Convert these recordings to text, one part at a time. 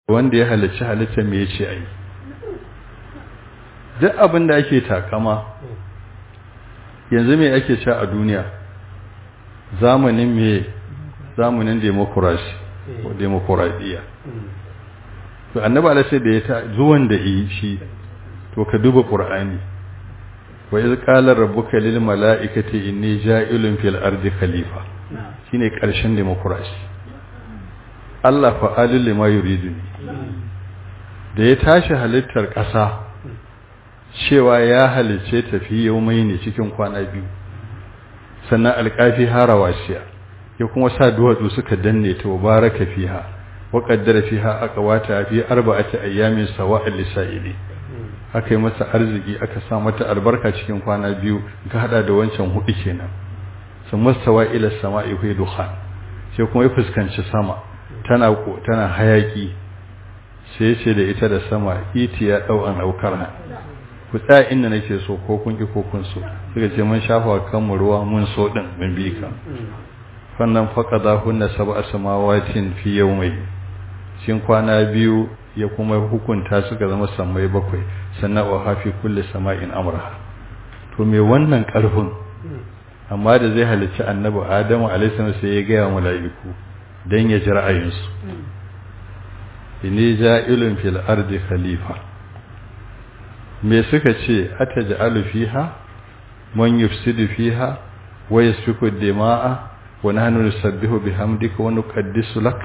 wanda ya halicci halitta me yace ai duk abin da ake takama yanzu me ake cewa a duniya zamanin me zamanin demokrasi ko demokradiya to annabi Allah sai da ya ta zuwan da yi shi to ka duba qur'ani wa iz qala rabbuka lil mala'ikati inni ja'ilun fil ardi khalifa shine karshen demokrasi Allah fa'alul lima yuridu da ya tashi halittar ƙasa cewa ya halice tafi yaumai ne cikin kwana biyu sannan alƙafi harawasiya ya kuma sa duwatsu suka danne ta baraka fiha wa qaddara fiha aqwata fi arba'ati ayyamin sawa'il lisa'ili aka yi masa arziki aka sa mata albarka cikin kwana biyu ka hada da wancan hudu kenan sun mastawa ila sama'i fi dukhan sai kuma ya fuskanci sama tana tana hayaki sai ce da ita da sama iti ya dau an aukar ku tsaya inda nake so ko kun ki ko kun so suka ce mun shafa kanmu ruwa mun so din mun bi ka fannan faqadahunna sab'a samawatin fi yawmay shin kwana biyu ya kuma hukunta suka zama sammai bakwai sannan wa hafi kulli sama'in amra to me wannan karfin amma da zai halicci annabi adamu alaihi salam sai ya ga mala'iku dan ya ji ra'ayinsu inni ja'ilun fil ardi khalifa me suka ce ataj'alu fiha man yufsidu fiha wa yasfiku dima'a wa nahnu nusabbihu bihamdika wa nuqaddisu lak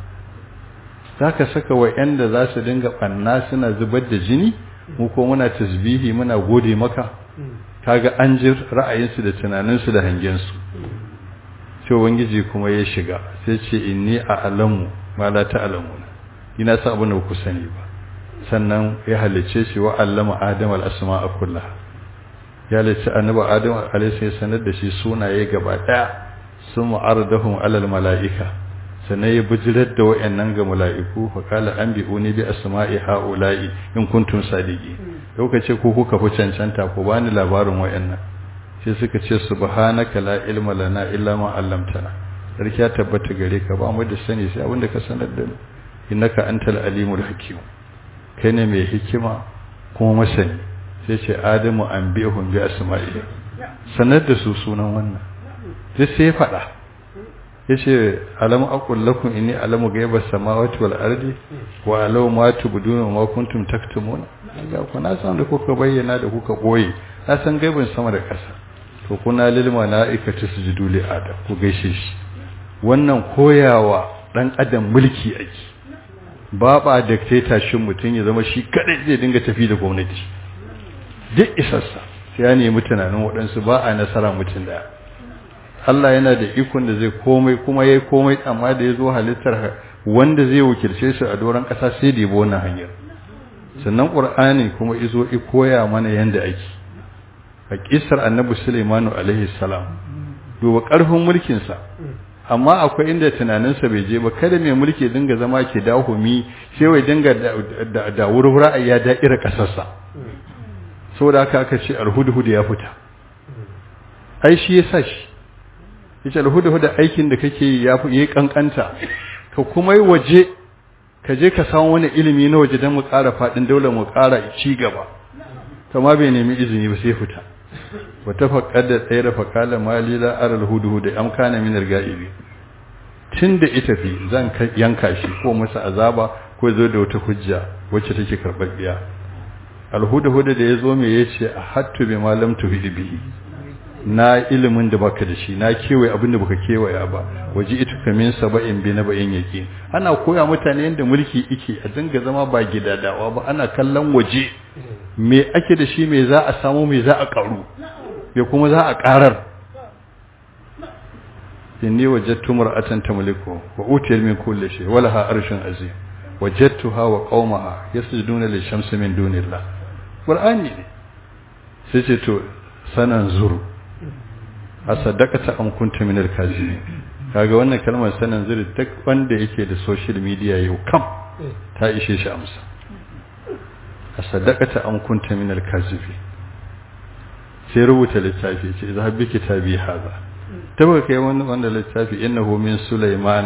zaka saka wa'anda za su dinga banna suna zubar da jini mu ko muna tasbihi muna gode maka kaga an ji ra'ayinsu da tunaninsu da hangensu sai ubangiji kuma ya shiga sai ce inni a'lamu ma la ta'lamuna ina sa abin da ku sani ba sannan ya halice shi wa allama adam al-asma'a kullaha ya halice annabi adam alayhi sanar da shi sunaye gaba daya sun mu'aradahum alal mala'ika sannan ya bijirar da wayannan ga mala'iku fa qala anbi'uni bi asma'i ha'ula'i in kuntum sadiqi lokaci ko kuka fi cancanta ko bani labarin wayannan sai suka ce subhanaka la ilma lana illa ma 'allamtana sarki ya tabbata gare ka ba mu da sani sai abinda ka sanar da mu innaka antal alimul hakim kai ne mai hikima kuma masani sai ce adamu an bihun bi asma'i sanar da su sunan wannan sai sai faɗa yace alam aqul lakum inni alamu ghaiba samawati wal ardi wa alamu ma tubduna ma kuntum taktumun ga ku na san da kuka bayyana da kuka boye na san gaibin sama da ƙasa to kuna lil malaikati sujudu li adam ku gaishe shi wannan koyawa dan adam mulki ake ba ba dictatorship mutum ya zama shi kadai zai dinga tafi da gwamnati duk isarsa sai ya nemi tunanin waɗansu ba a nasara mutum daya Allah yana da ikon da zai komai kuma yayi komai amma da yazo halittar wanda zai wakilce su a doron ƙasa sai da yabo wannan hanyar sannan Qur'ani kuma izo i koya mana yanda ake a kissar Annabi Sulaiman alaihi salam duba ƙarfin mulkin sa amma akwai inda tunaninsa bai je ba kada mai mulki dinga zama ke dahumi sai wai dinga da da wurwura ya da'ira kasarsa saboda haka aka ce alhudhud ya fita ai shi yasa shi yace alhudhud aikin da kake yi ya yi kankanta ka kuma yi waje ka je ka samu wani ilimi na waje don mu ƙara faɗin daular mu ƙara ci gaba kama bai nemi izini ba sai fita wata faƙar da tsaye da faƙalar mali za a ralhudu da am kana minar ga'ibi tun da ita fi zan yanka shi ko masa azaba ko zo da wata hujja wacce take karɓaɓɓiya alhudu da ya zo me ya ce a hattu bi malam tuhidi bihi na ilimin da baka da shi na kewaye abin da baka kewaya ba waje ita kamin saba'in bi na ba'in yake ana koya mutane yadda mulki ike a dinga zama ba gidadawa ba ana kallon waje me ake da shi me za a samu me za a karu me kuma za a karar inni wajadtu mar'atan tamliku wa utiyat min kulli shay wa laha arshun azim wajadtuha wa qaumaha yasjuduna lishamsi min dunillah qur'ani ne sai ce to sanan zuru a sadakata an kunta min al-kazibin kaga wannan kalmar sanan zuri duk wanda yake da social media yau kam ta ishe shi amsa a sadakata an kunta min al-kazibin sai rubuta littafi ce za bi kitabi haza ta baka kai wannan wanda littafi innahu min sulaimana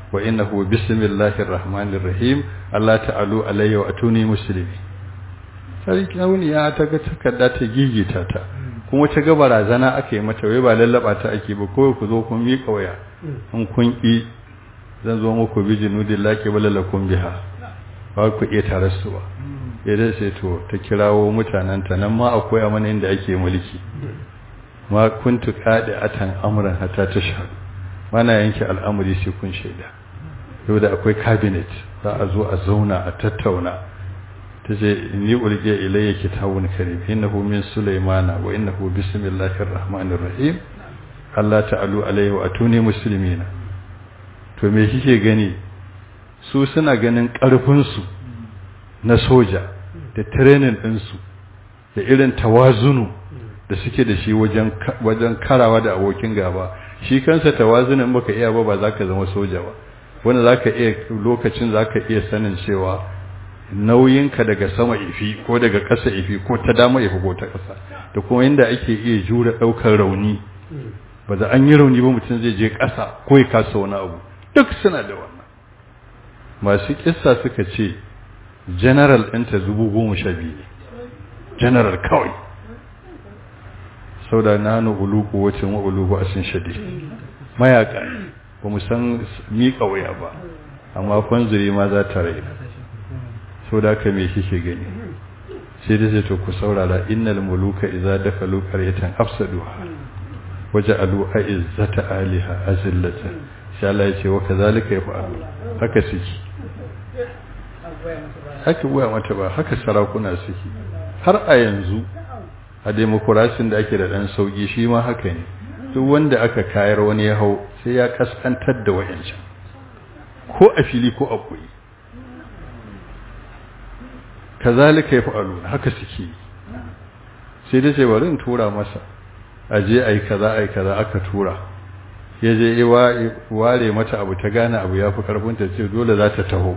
wa innahu bismillahir rahmanir rahim Allah ta'alu alayya wa atuni muslimi sarki ya ta ga takarda ta gigita ta kuma ta ga barazana aka yi mata wai ba lallaba ta ake ba kawai ku zo kun miƙa waya in kun ƙi zan zo muku bi jinudin laƙi balalakum biha ba ku iya tare su ba ya dai sai to ta kirawo mutanen ta nan ma akwai mana inda ake mulki ma kuntu qadi atan amran hatta tashhadu mana yanke al'amari sai kun shaida yau da akwai cabinet za a zo a zauna a tattauna ta ce ni ulge ilayya kitabun karim innahu min sulaimana wa innahu bismillahir rahmanir rahim Allah ta'alu alayhi wa atuni muslimina to me kike gani su suna ganin karfin su na soja da training din su da irin tawazunu da suke da shi wajen wajen karawa da abokin gaba shi kansa tawazunin baka iya ba ba zaka zama soja ba wanda zaka iya lokacin zaka iya sanin cewa nauyinka daga sama ifi ko daga ƙasa ifi ko ta dama ifi ko ta ƙasa da kuma inda ake iya jure ɗaukar rauni ba za an yi rauni ba mutum zai je ƙasa ko ya kasa wani abu duk suna da wannan masu kissa suka ce general ɗinta zubu goma sha biyu ne general kawai sau da nanu uluku wacin wa uluku a sun shade mayaka ba mu san miƙa waya ba amma kwanzuri ma za ta raina so da ka me kike gani sai da sai to ku saurara innal muluka idza dakalu qaryatan afsaduha waja'alu a'izzata aliha azillatan sai Allah ya ce wa kazalika yaf'alu haka suke haka buya mata ba haka sarakuna suke har a yanzu a demokrasin da ake da dan sauki shi ma haka ne duk wanda aka kayar wani ya hau sai ya kaskantar da wayancan ko a fili ko a koyi kazalika yaf'aluna haka suke sai dai sai bari in tura masa aje ai kaza ai kaza aka tura yaje ware mata abu ta gane abu yafi karfin ta ce dole za ta taho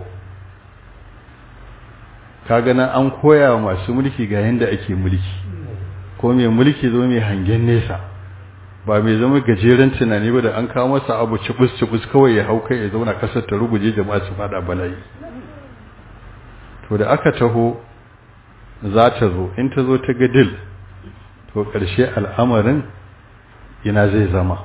kaga nan an koya wa masu mulki ga yanda ake mulki ko mai mulki zo mai hangen nesa ba mai zama gajeren tunani ba da an kawo masa abu cibus cibus kawai ya hau kai ya zauna kasar ta ruguje jama'a su fada bala'i to da aka taho za ta zo in ta zo ta ga dil to ƙarshe al'amarin ina zai zama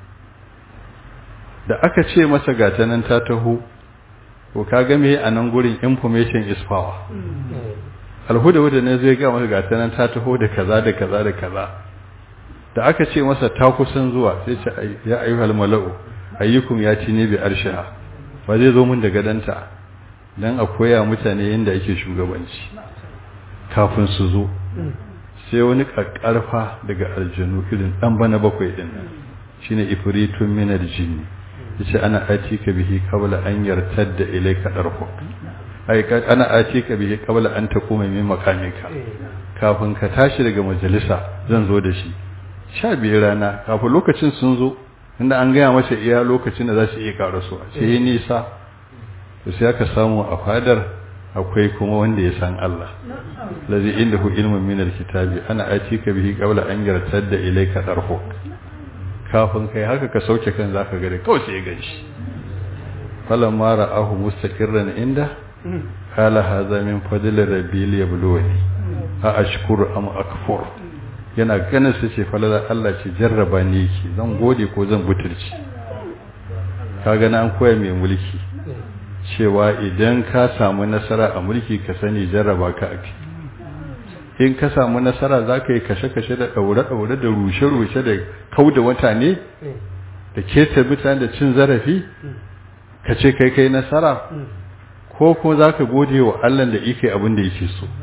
da aka ce masa gata nan ta taho to ka ga me a nan gurin information is power alhuda wadda ne zai ga masa gata nan ta taho da kaza da kaza da kaza da aka ce masa ta kusan zuwa sai ce ya ayyuhal mala'u ayyukum ya ci ne bi arshiha ba zai zo mun da gadanta dan a koya mutane yadda ake shugabanci kafin su zo sai wani kakkarfa daga aljanu irin dan bana bakwai din nan shine ifritun minar jinni yace ana atika bihi qabla an yartadda ilayka darhu ai ana atika bihi qabla an takuma min makamika kafin ka tashi daga majalisa zan zo da shi sha biyar rana kafin lokacin sun zo inda an gaya masa iya lokacin da za su iya karasuwa sai nisa to sai aka samu a fadar akwai kuma wanda ya san Allah lazi indahu ilmun min alkitabi ana atika bihi qabla an yartadda ilayka darhu kafin kai haka ka sauke kan zaka gare kawai sai ya ganshi falamma ra'ahu mustaqirran inda qala hadha min fadli rabbi liyabluwani a ashkuru am akfur yana ganin su ce falala Allah ce jarraba ni yake zan gode ko zan butulci kaga na an koya mai mulki cewa idan ka samu nasara a mulki ka sani jarraba ka ake in ka samu nasara za ka yi kashe-kashe da ɗaure-ɗaure da rushe-rushe da kau da mutane da keta mutane da cin zarafi ka ce kai kai nasara ko kuma za ka gode wa Allah da ike abin da yake so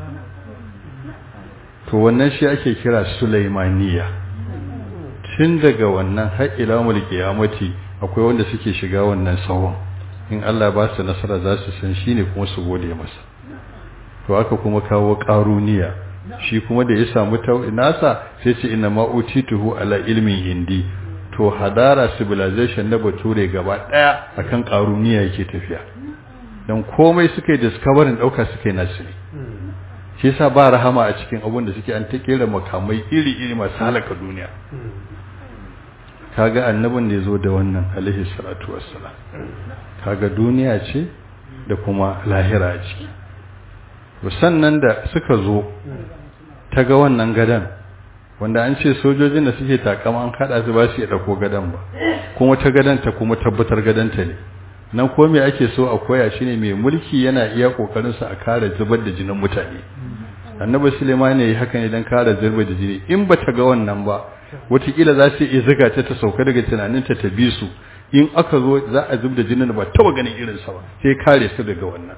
to wannan shi ake kira sulaimaniya tun daga wannan har ila mulki yamati akwai wanda suke shiga wannan sawon in Allah ba su nasara za su san shi ne kuma su gode masa to aka kuma kawo ƙaruniya shi kuma da ya samu nasa sai ce ina ma'utituhu ala ilmin hindi to hadara civilization na bature gaba ɗaya akan ƙaruniya yake tafiya don komai suka yi discovering ɗauka suka yi nasiri shi yasa ba rahama a cikin abun da suke an ta kera makamai iri-iri masu halaka duniya kaga annabin da ya zo da wannan alaihi salatu wassalam kaga duniya ce da kuma lahira a ciki sannan da suka zo ta ga wannan gadan wanda an ce sojojin da suke takama an kada su ba su iya dauko gadan ba kuma ta gadan ta kuma tabbatar gadan ta ne nan ko me ake so a koya shine mai mulki yana iya kokarin sa a kare zubar da jinin mutane annabi Sulaiman ne haka ne dan kare zubar da jini in ba ta ga wannan ba wataƙila za su iya zuga ta ta sauka daga tunaninta ta bi su in aka zo za a zub da jinin ba taba ganin irinsa ba sai kare su daga wannan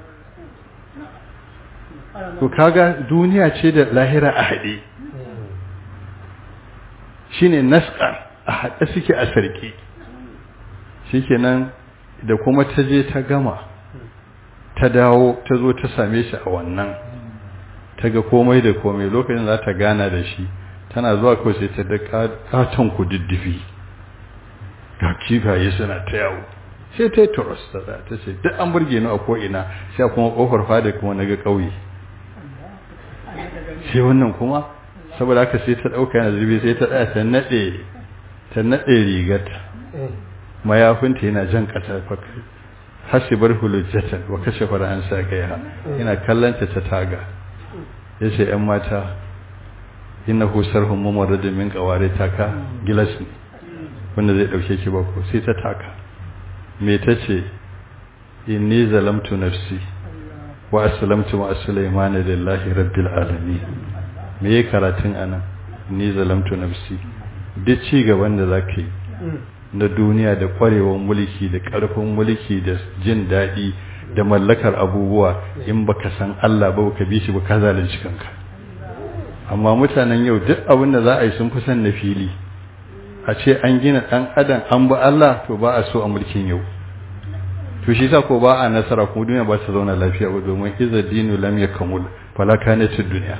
to kaga duniya ce da lahira a haɗe shine nasqa a haɗe suke a sarki shikenan da kuma ta je ta gama ta dawo ta zo ta same shi a wannan ta ga komai da komai lokacin za ta gana da shi tana zuwa kawai sai ta da katon kududdufi ga kifaye suna ta yawo sai ta yi turos ta ta ce duk an burge ni a ko'ina sai kuma kofar fada kuma na ga ƙauye sai wannan kuma saboda haka sai ta ɗauka yana zurbi sai ta ɗaya ta naɗe ta naɗe rigarta mayafinta yana jan ƙasa hasibar hulujjatan wa kashe fara'an sa gaiha yana kallanta ta taga ya ce ‘yan mata ina husar hummumar da min ƙaware taka gilas ne wanda zai ɗauke ki ba ko sai ta taka me ta ce inni zalamtu nafsi wa aslamtu ma sulaiman lillahi rabbil alamin me yake karatun anan ni zalamtu nafsi duk ci gaban da zaka yi na duniya da kwarewar mulki da karfin mulki da jin daɗi da mallakar abubuwa in baka san Allah ba ka bi shi ba ka zalunci kanka amma mutanen yau duk abin da za a yi sun fi san na fili a ce an gina ɗan adam an ba Allah to ba a so a mulkin yau to shi sa ko ba a nasara kuma duniya ba ta zauna lafiya ba domin iza dinu lam yakamul fala kanatid dunya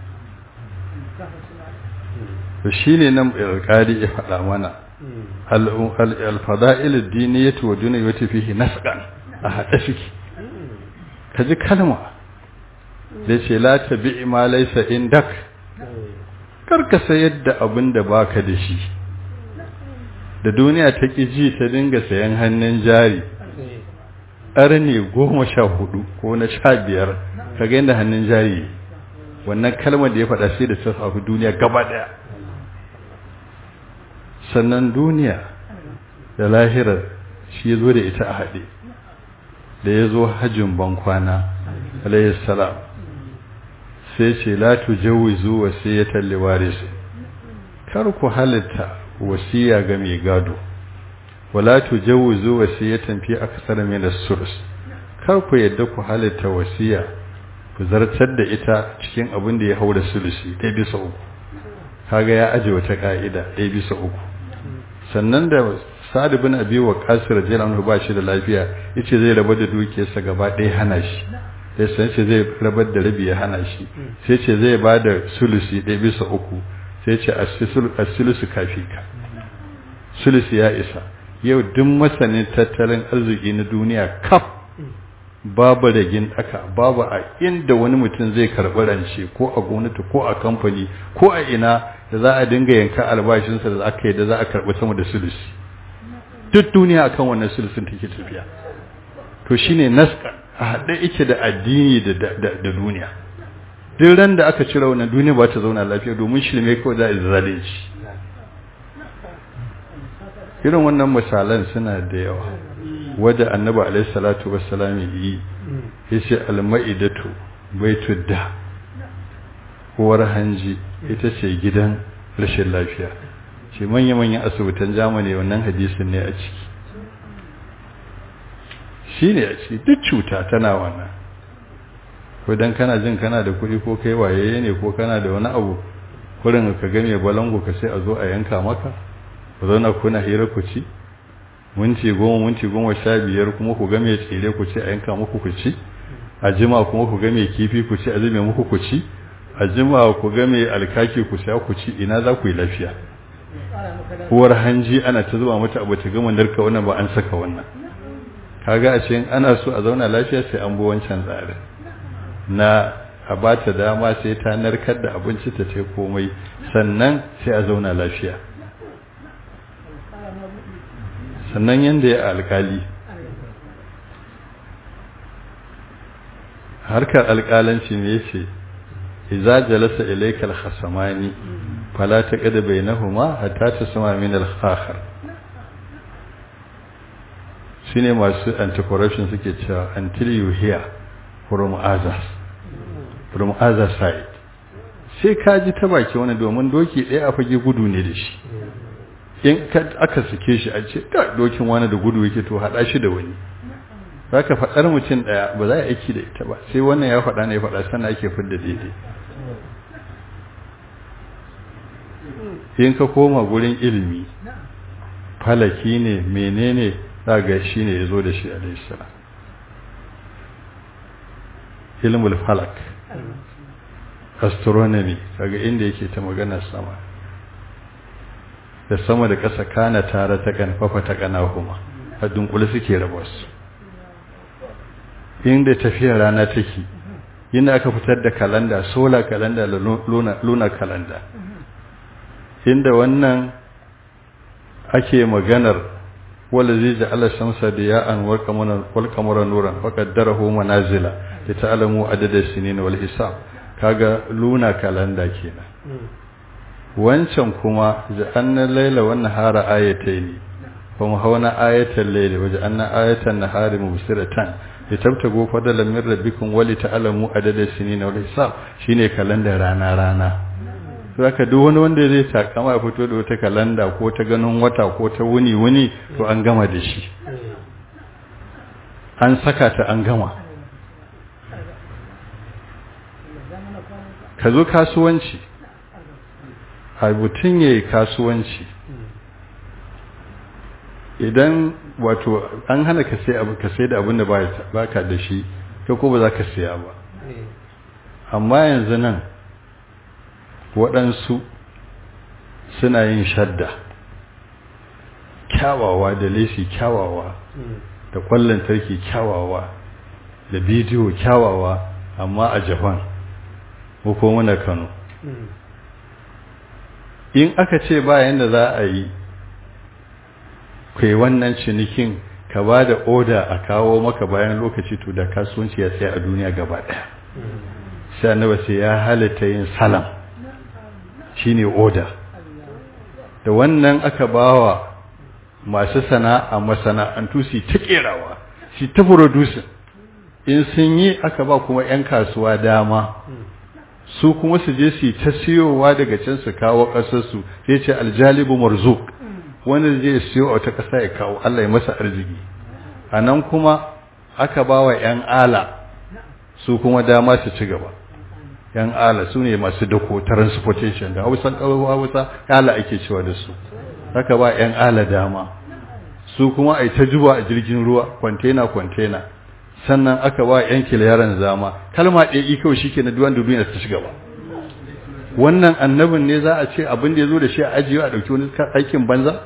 to shine nan alƙali ya faɗa mana al-fada'il ad-diniyatu wa dunyatu fihi nasqan a hada shiki kaji kalma da ce la tabi ma laysa indak karka sayar da abin da baka da shi da duniya ta ƙi ji ta dinga sayan hannun jari ƙarni goma sha hudu ko na sha biyar ka ga yadda hannun jari wannan kalmar da ya faɗa sai da ta shafi duniya gaba ɗaya sannan duniya da lahirar shi ya zo da ita a haɗe da ya zo hajjin bankwana alayhi salam sai ce la tujawizu wasiyatan liwaris kar ku halitta wasiya ga mai gado wala tujawwizu wasiyatan fi aksar min as-sulus kar ku yadda ku halitta wasiya ku zartar da ita cikin abin da ya haura sulusi ɗaya bisa uku kaga ya aje wata ka'ida ɗaya bisa uku sannan da sa'ad bin abi waqas radiyallahu anhu ba shi da lafiya yace zai rabar da dukiyarsa gaba ɗaya hana shi sai sai ce zai rabar da rabi ya hana shi sai ce zai ba da sulusi ɗaya bisa uku sai ce asulusu kafi ka sulusi ya isa yau duk masanin tattalin arziki na duniya kaf babu ragin ɗaka babu a inda wani mutum zai karɓi rance ko a gwamnati ko a kamfani ko a ina da za a dinga yanka albashinsa da aka yi da za a karɓi sama da sulusi duk duniya akan wannan sulusin take tafiya to shine naska a haɗe ike da addini da duniya duk ran da aka cire wannan duniya ba ta zauna lafiya domin shirme kawai za a zalunci irin wannan misalan suna da yawa wadda annabi alaihi salatu wassalam yi yace almaidatu baitud da uwar hanji ita ce gidan rashin lafiya ce manya-manyan asibitan jamani wannan hadisin ne a ciki shi ne a ciki duk cuta tana wannan ko dan kana jin kana da kuɗi ko kai waye ne ko kana da wani abu kurin ka ga mai balango ka sai a zo a yanka maka ku zauna kuna hira ku ci minti goma minti goma sha biyar kuma ku ga mai tsire ku ci a yanka muku ku ci a jima kuma ku ga mai kifi ku ci a zube muku ku ci a jima ku ga mai alkaki ku sha ku ci ina za ku yi lafiya uwar hanji ana ta zuba mata abu ta gama narka wannan ba an saka wannan kaga a cikin ana so a zauna lafiya sai an bi wancan tsarin na a ba ta dama sai ta narkar da abinci ta ce komai sannan sai a zauna lafiya sannan yanda ya alkali harkar alkalanci ne yace idza jalasa ilaykal khasamani fala taqad bainahuma hatta tasma min al-akhar shine masu anti-corruption suke cewa until you hear from others from other side sai ka ji ta baki wani domin doki ɗaya a fage gudu ne da shi in aka sike shi a ce ka dokin wani da gudu yake to haɗa shi da wani za ka faɗar mutum ɗaya ba za a aiki da ita ba sai wannan ya faɗa ne ya faɗa sannan ake fidda daidai in ka koma gurin ilimi falaki ne menene za ga shi ne ya zo da shi alaihissalam ilmul falak astronomy kaga inda yake ta magana sama da sama da ƙasa kana tare ta kanfafa ta kanahuma a dunkule suke raba su inda tafiyar rana take inda aka fitar da kalanda solar kalanda da lunar kalanda inda wannan ake maganar wala zai ji ala shamsa da ya'an wal kamara nuran fa qaddarahu manazila li ta'lamu adada sinin wal hisab kaga luna kalanda kenan wancan kuma ja'anna laila wan nahara ayatayn kuma hauna ayatal layli wa ja'anna ayatan nahari mubsiratan litabtagu fadlan min rabbikum wa li ta'lamu adada sinin wal hisab shine kalanda rana rana zaka duk wani wanda zai takama ya fito da wata kalanda ko ta ganin wata ko ta wuni wuni to an gama da shi an saka ta an gama ka zo kasuwanci a mutum ya yi kasuwanci idan wato an hana ka sai abu ka sai da abin da ba ka da shi ka ko ba za ka siya ba amma yanzu nan waɗansu suna yin shadda kyawawa da lesi kyawawa da ƙwallon tarki kyawawa da bidiyo kyawawa amma a japan ko muna kano in aka ce bayan da za a yi kai wannan cinikin ka ba da oda a kawo maka bayan lokaci to da kasuwanci ya tsaye a duniya gaba ɗaya sai annaba sai ya halitta yin salam shine oda da wannan aka bawa masu sana'a masana'antu su ta kerawa su ta producing in sun yi aka ba kuma 'yan kasuwa dama su kuma su je su ta siyowa daga can su kawo ƙasarsu sai ce aljalibu marzuk wanda zai siyo a wata ƙasa ya kawo Allah ya masa arziki a nan kuma aka ba wa 'yan ala su kuma dama su ci gaba 'yan ala su ne masu dako transportation da hausan ƙarfi hausa ala ake cewa da su aka ba 'yan ala dama su kuma a yi ta juba a jirgin ruwa kwantena kwantena sannan aka ba 'yan kiliyaran zama kalma ɗaya ikau shi ke na duwan duniya ta ci gaba wannan annabin ne za a ce abin da ya zo da shi a ajiye a ɗauki wani aikin banza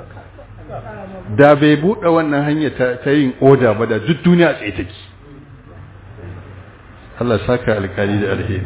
da bai buɗe wannan hanya ta yin oda ba da duk duniya tsaye take Allah saka alkali da alheri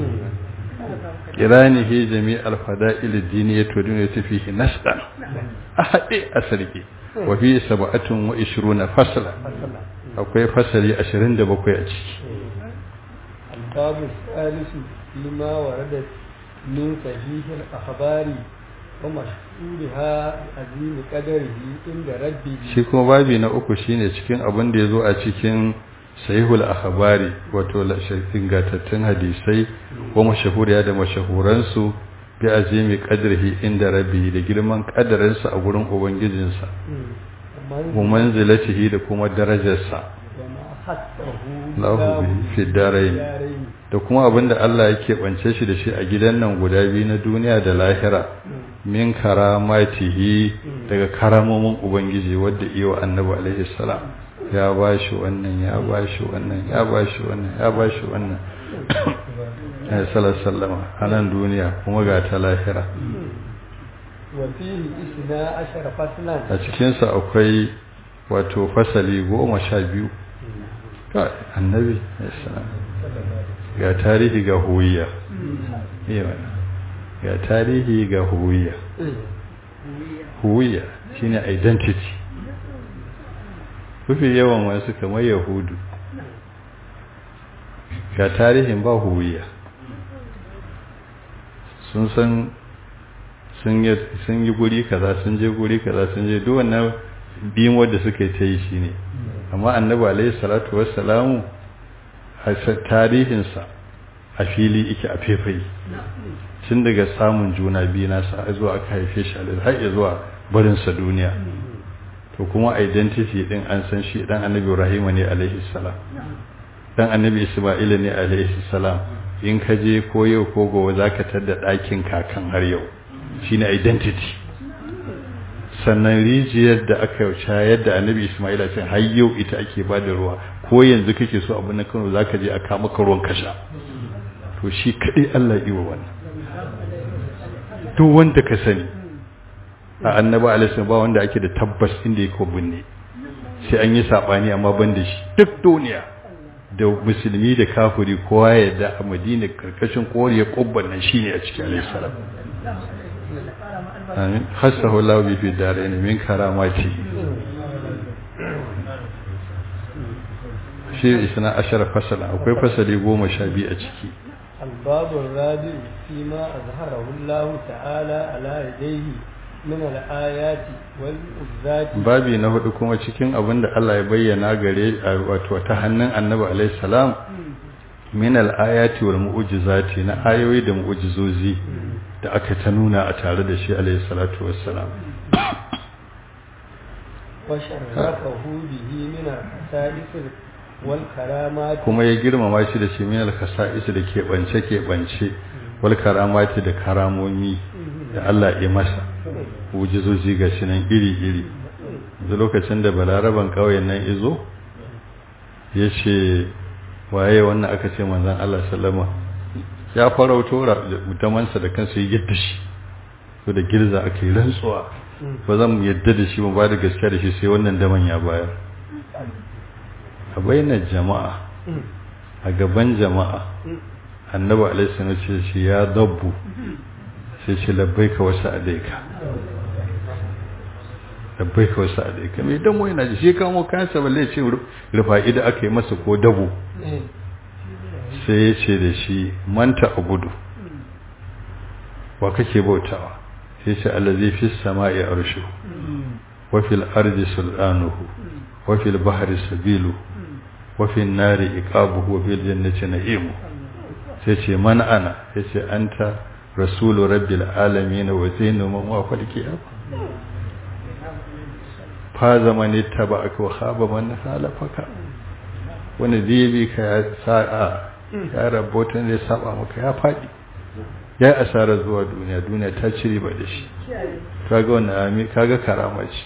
kirani he jami alfada'il dini ya to duniya ta fihi nasdan a haɗe a sarki wa fi sab'atun wa ishruna fasla akwai fasali 27 a ciki babu salisu lima waradat min sahih al-akhbari wa mashhurha azim qadarihi inda rabbi shi kuma babi na uku shine cikin abin da yazo a cikin sahihul akhbari wato ingantattun hadisai wa mashahuriya da mashahuransu bi azimi qadrihi inda rabbi da girman kadarinsa a gurin ubangijinsa wa manzilatihi da kuma darajarsa lahu fi darain da kuma abinda Allah yake bance shi da shi a gidan nan guda biyu na duniya da lahira min karamatihi daga karamomin ubangiji wadda iyo annabi alaihi salam ya bashi wannan ya bashi wannan ya bashi wannan ya bashi wannan ya sallama a nan duniya kuma ga ta lahira a cikinsa akwai wato fasali goma sha biyu annabi ga tarihi ga huwiya ga tarihi ga huwiya huwiya shine identity mafi yawan wasu kamar yahudu ga tarihin ba huwiya sun san sun yi guri kaza sun je guri kaza sun je duk wannan biyun wadda suka yi ta yi shi ne amma annabi alaihi salatu wassalamu a tarihinsa a fili ike a fefai tun daga samun juna biyu nasa zuwa aka haife shi alaihi har zuwa barinsa duniya to kuma identity din an san shi dan annabi ibrahim ne alaihi salam dan annabi isma'ila ne alaihi salam in ka je ko yau ko gobe zaka tada ɗakin kakan har yau shine identity sannan rijiyar da aka shayar da annabi isma'ila ce har yau ita ake ba da ruwa ko yanzu kake so abin na kano zaka je a kama ka ruwan kasha to shi kadai Allah yi wa wannan duk wanda ka sani a annaba alaihi ba wanda ake da tabbas inda yake binne sai an yi sabani amma ban da shi duk duniya da musulmi da kafiri kowa ya da a madina karkashin koriya kubban nan shine a cikin alaihi salam amin hasahu lahu bi fi darain min karamati shi isna ashara fasala akwai fasali goma sha biyu a ciki الباب الرابع فيما أظهره الله تعالى على يديه من الآيات والمعجزات babi na hudu kuma cikin abin da Allah ya bayyana gare wato ta hannun Annabi alaihi salam min al-ayati wal mu'jizati na ayoyi da mu'jizozi da aka ta nuna a tare da shi alaihi salatu wassalam وشرفه به من الخصائص والكرامات kuma ya girmama shi da shi min al-khasa'is da ke bance ke bance wal karamati da karamomi da Allah ya masa mu'jizozi ga shi nan iri iri da lokacin da balaraban kauyen nan izo ya ce waye wannan aka ce manzon Allah sallama ya farauto mutamansa da kansa ya yadda shi to da girza aka yi rantsuwa ba zan yadda da shi ba da gaskiya da shi sai wannan daman ya bayar a bainar jama'a a gaban jama'a annabi alaihi sallam ce shi ya dabbu sai ce labbaika wasu adaika labbaika wasu adaika mai damo yana ji shi kamo kansa balle ce rufa ida aka yi masa ko dabo sai ya ce da shi manta abudu wa kake bautawa sai ce allazi fi sama'i arshu wa fil ardi sultanuhu wa fil bahri sabilu wa fil nari iqabuhu wa fil jannati na'imu sai ce man ana sai ce anta rasulu rabbil alamin wa zainu man wa falqiya fa zamani tabaka wa khaba man halafaka wani zai bi ka ya sa'a ya rabotan zai saba maka ya faɗi ya yi asara zuwa duniya duniya ta cire ba da shi kaga wannan ami kaga karama ce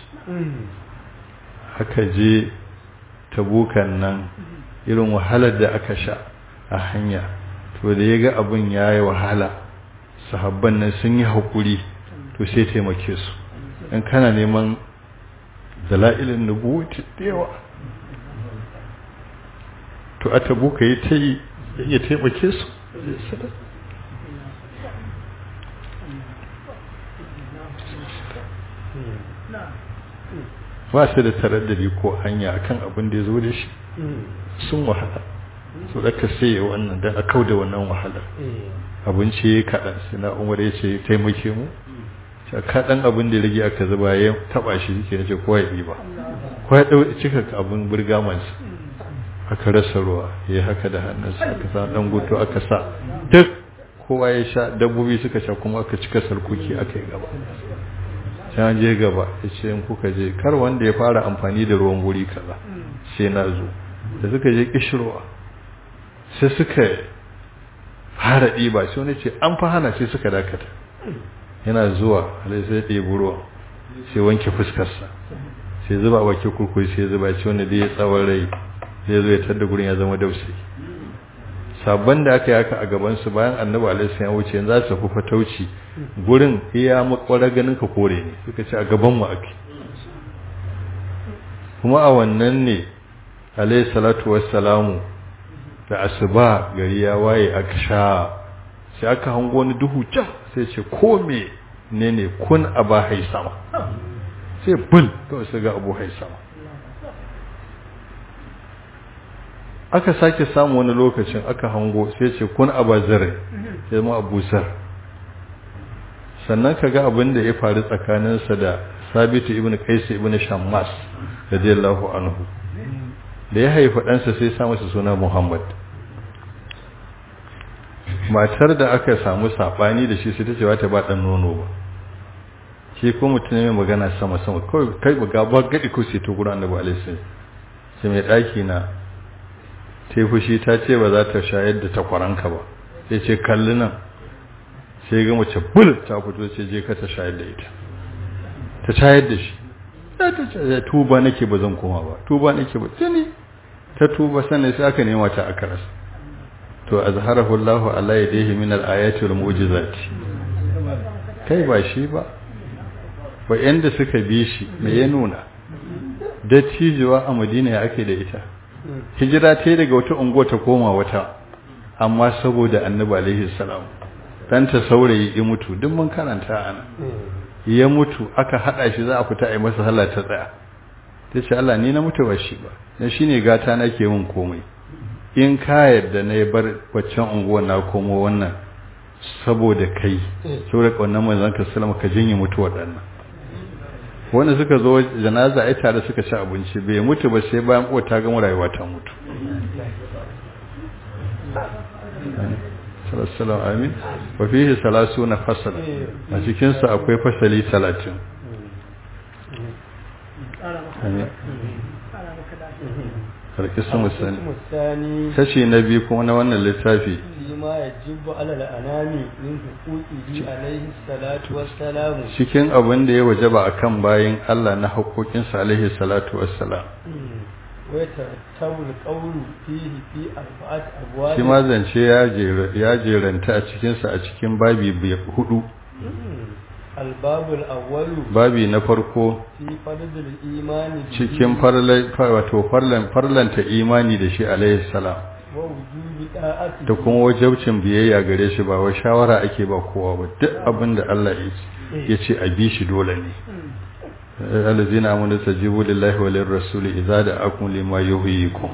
haka je tabukan nan irin wahalar da aka sha a hanya to da ya ga abin ya yi wahala sahabban nan sun yi haƙuri to sai taimake su in kana neman dala'ilin nubuwati da yawa to a tabuka yi ta yi ya taimake su ba su da taraddadi ko hanya akan abin da ya zo da shi sun wahala su ɗaka sai wannan don a kau da wannan wahalar abinci ya kaɗan suna umar ya ce taimake mu kaɗan abin da ya rage aka zuba ya taɓa shi ke ce kowa ya ɗiba kowa ya ɗau cika abin burgamansa aka rasa ruwa ya haka da hannunsa aka sa ɗan gutu aka sa duk kowa ya sha dabbobi suka sha kuma aka cika sarkuki aka yi gaba can je gaba ya ce in kuka je kar wanda ya fara amfani da ruwan guri kaza sai na zo da suka je kishirwa sai suka fara ɗiba sai wani ce an fa hana sai suka dakata yana zuwa alai sai ɗebi ruwa sai wanke fuskarsa sai zuba a baki kurkuri sai zuba ce wanda da ya tsawon rai zai zo ya tadda gurin ya zama dausayi sabon da aka yi haka a gabansu bayan annabi alaihi ya wuce yanzu za su tafi fatauci gurin iya makwara ganin ka kore ne suka ce a gaban mu ake kuma a wannan ne alaihi salatu wassalamu da asuba gari ya waye aka sha sai aka hango wani duhu can sai ce ko me ne ne kun aba haisama sai bul kawai sai ga abu haisama aka sake samu wani lokacin aka hango sai ce kun abazare sai mu abusar sannan kaga abin da ya faru tsakaninsa da sabitu ibn qais ibn shammas radiyallahu anhu da ya haifa ɗansa sai sa masa suna muhammad matar da aka samu sabani da shi sai ta ce ba ta ba dan nono ba shi ko mutum mai magana sama sama kawai kai ba ba gadi ko sai to gurin annabi alaihi sai mai daki na ta fushi ta ce ba za ta shayar da takwaranka ba sai ce kalli nan sai ga mace bul ta fito ce je ka ta shayar da ita ta shayar da shi ta ce tuba nake ba zan koma ba tuba nake ba tuni ta tuba sannan sai aka nema ta aka rasa to azharahu Allahu ala yadihi min al-ayati wal mu'jizati kai ba shi ba ba yanda suka bi shi me ya nuna dattijuwa a Madina ya ake da ita hijira ta daga wata unguwa ta koma wata amma saboda annabi alaihi salam dan ta saurayi ya mutu duk mun karanta ana ya mutu aka hada shi za a fita a yi masa sallah ta tsaya tace Allah ni na mutu ba shi ba dan shine gata nake mun komai in ka yarda na bar waccan unguwa na komo wannan saboda kai saboda wannan manzon ka sallama ka jinye mutu waɗannan wanda suka zo janaza ai tare suka ci abinci bai mutu ba sai bayan ko ta gama rayuwa ta mutu sallallahu amin wa fihi salasuna fasal a cikin sa akwai fasali 30 amin karkisun musani kashi na biyu kuma na wannan littafi ma ya jibbu alal anami min huquqihi alaihi salatu wassalam cikin abin da ya wajaba akan bayin Allah na haƙoƙinsa alaihi salatu wassalam wa yatartabu alqawlu fihi fi arba'at abwab shi ma zance ya ya jeranta a cikin sa a cikin babi hudu albabul awwalu babi na farko fi fardul imani cikin farlan wato farlan farlanta imani da shi alaihi salam wa wujubi da'ati da kuma wajabcin biyayya gare shi ba wai shawara ake ba kowa ba duk abin da Allah ya ce a bi shi dole ne alladhina amanu tajibu lillahi wa lirrasuli idza da'akum lima yuhyikum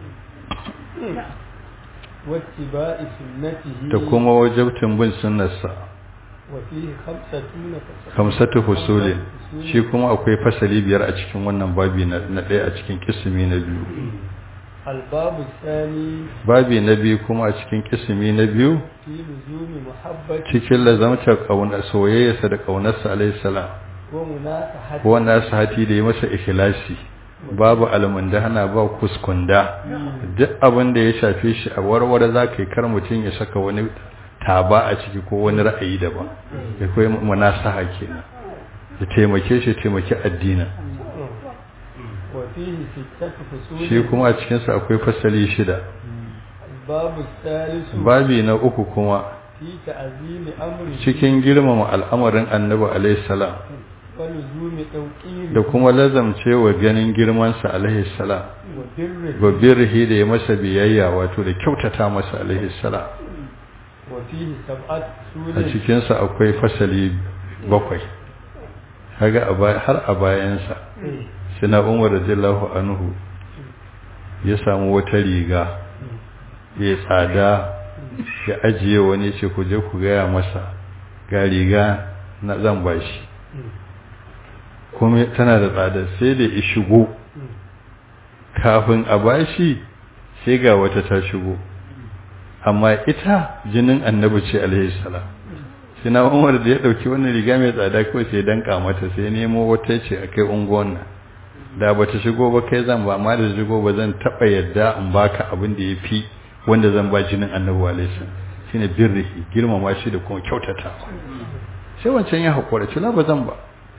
wattiba'i sunnatihi da kuma wajabtin bin sunnarsa wa fihi khamsatuna fasal kamsatu husuli shi kuma akwai fasali biyar a cikin wannan babi na ɗaya a cikin kisimi na biyu albabu thani babi na biyu kuma a cikin kisimi na biyu fi luzumi muhabbati cikin lazamtar kauna soyayyarsa da kaunarsa alaihi salam wa munasahati wannan sahati da yi masa ikhlasi babu almundahana ba kuskunda duk abin da ya shafe shi a warware za ka yi kar mutum ya saka wani taba a ciki ko wani ra'ayi daban ya koyi munasaha kenan ya taimake shi taimaki addinin wa fihi sittatu fusul shi kuma a cikinsa akwai fasali shida babu thalithu babi na uku kuma fi ta'zimi amri cikin girmama al'amarin annabi alaihi salam wa luzumi tawqiri da kuma lazamcewa ganin girmansa alaihi salam wa birri wa birhi da ya masa biyayya wato da kyautata masa alaihi salam wa fihi sab'at a sulin cikinsa akwai fasali bakwai haga a baya- har a bayansa sina umar radiyallahu anhu ya samu wata riga ya tsada ya ajiye wani ce ku je ku gaya masa ga riga na zan bashi kuma tana da tsada sai da ya shigo kafin a bashi sai ga wata ta shigo amma ita jinin annabi ce alaihi salam sina umar da ya dauki wannan riga mai tsada kawai sai danka mata sai nemo wata ce akai unguwan nan da bata shigo ba kai zan ba amma da shigo ba zan taba yadda in baka abin da yafi wanda zan ba jinin annabi alaihi salam shine birrihi girmama shi da kuma kyautatawa sai wancan ya hakura ce la ba zan ba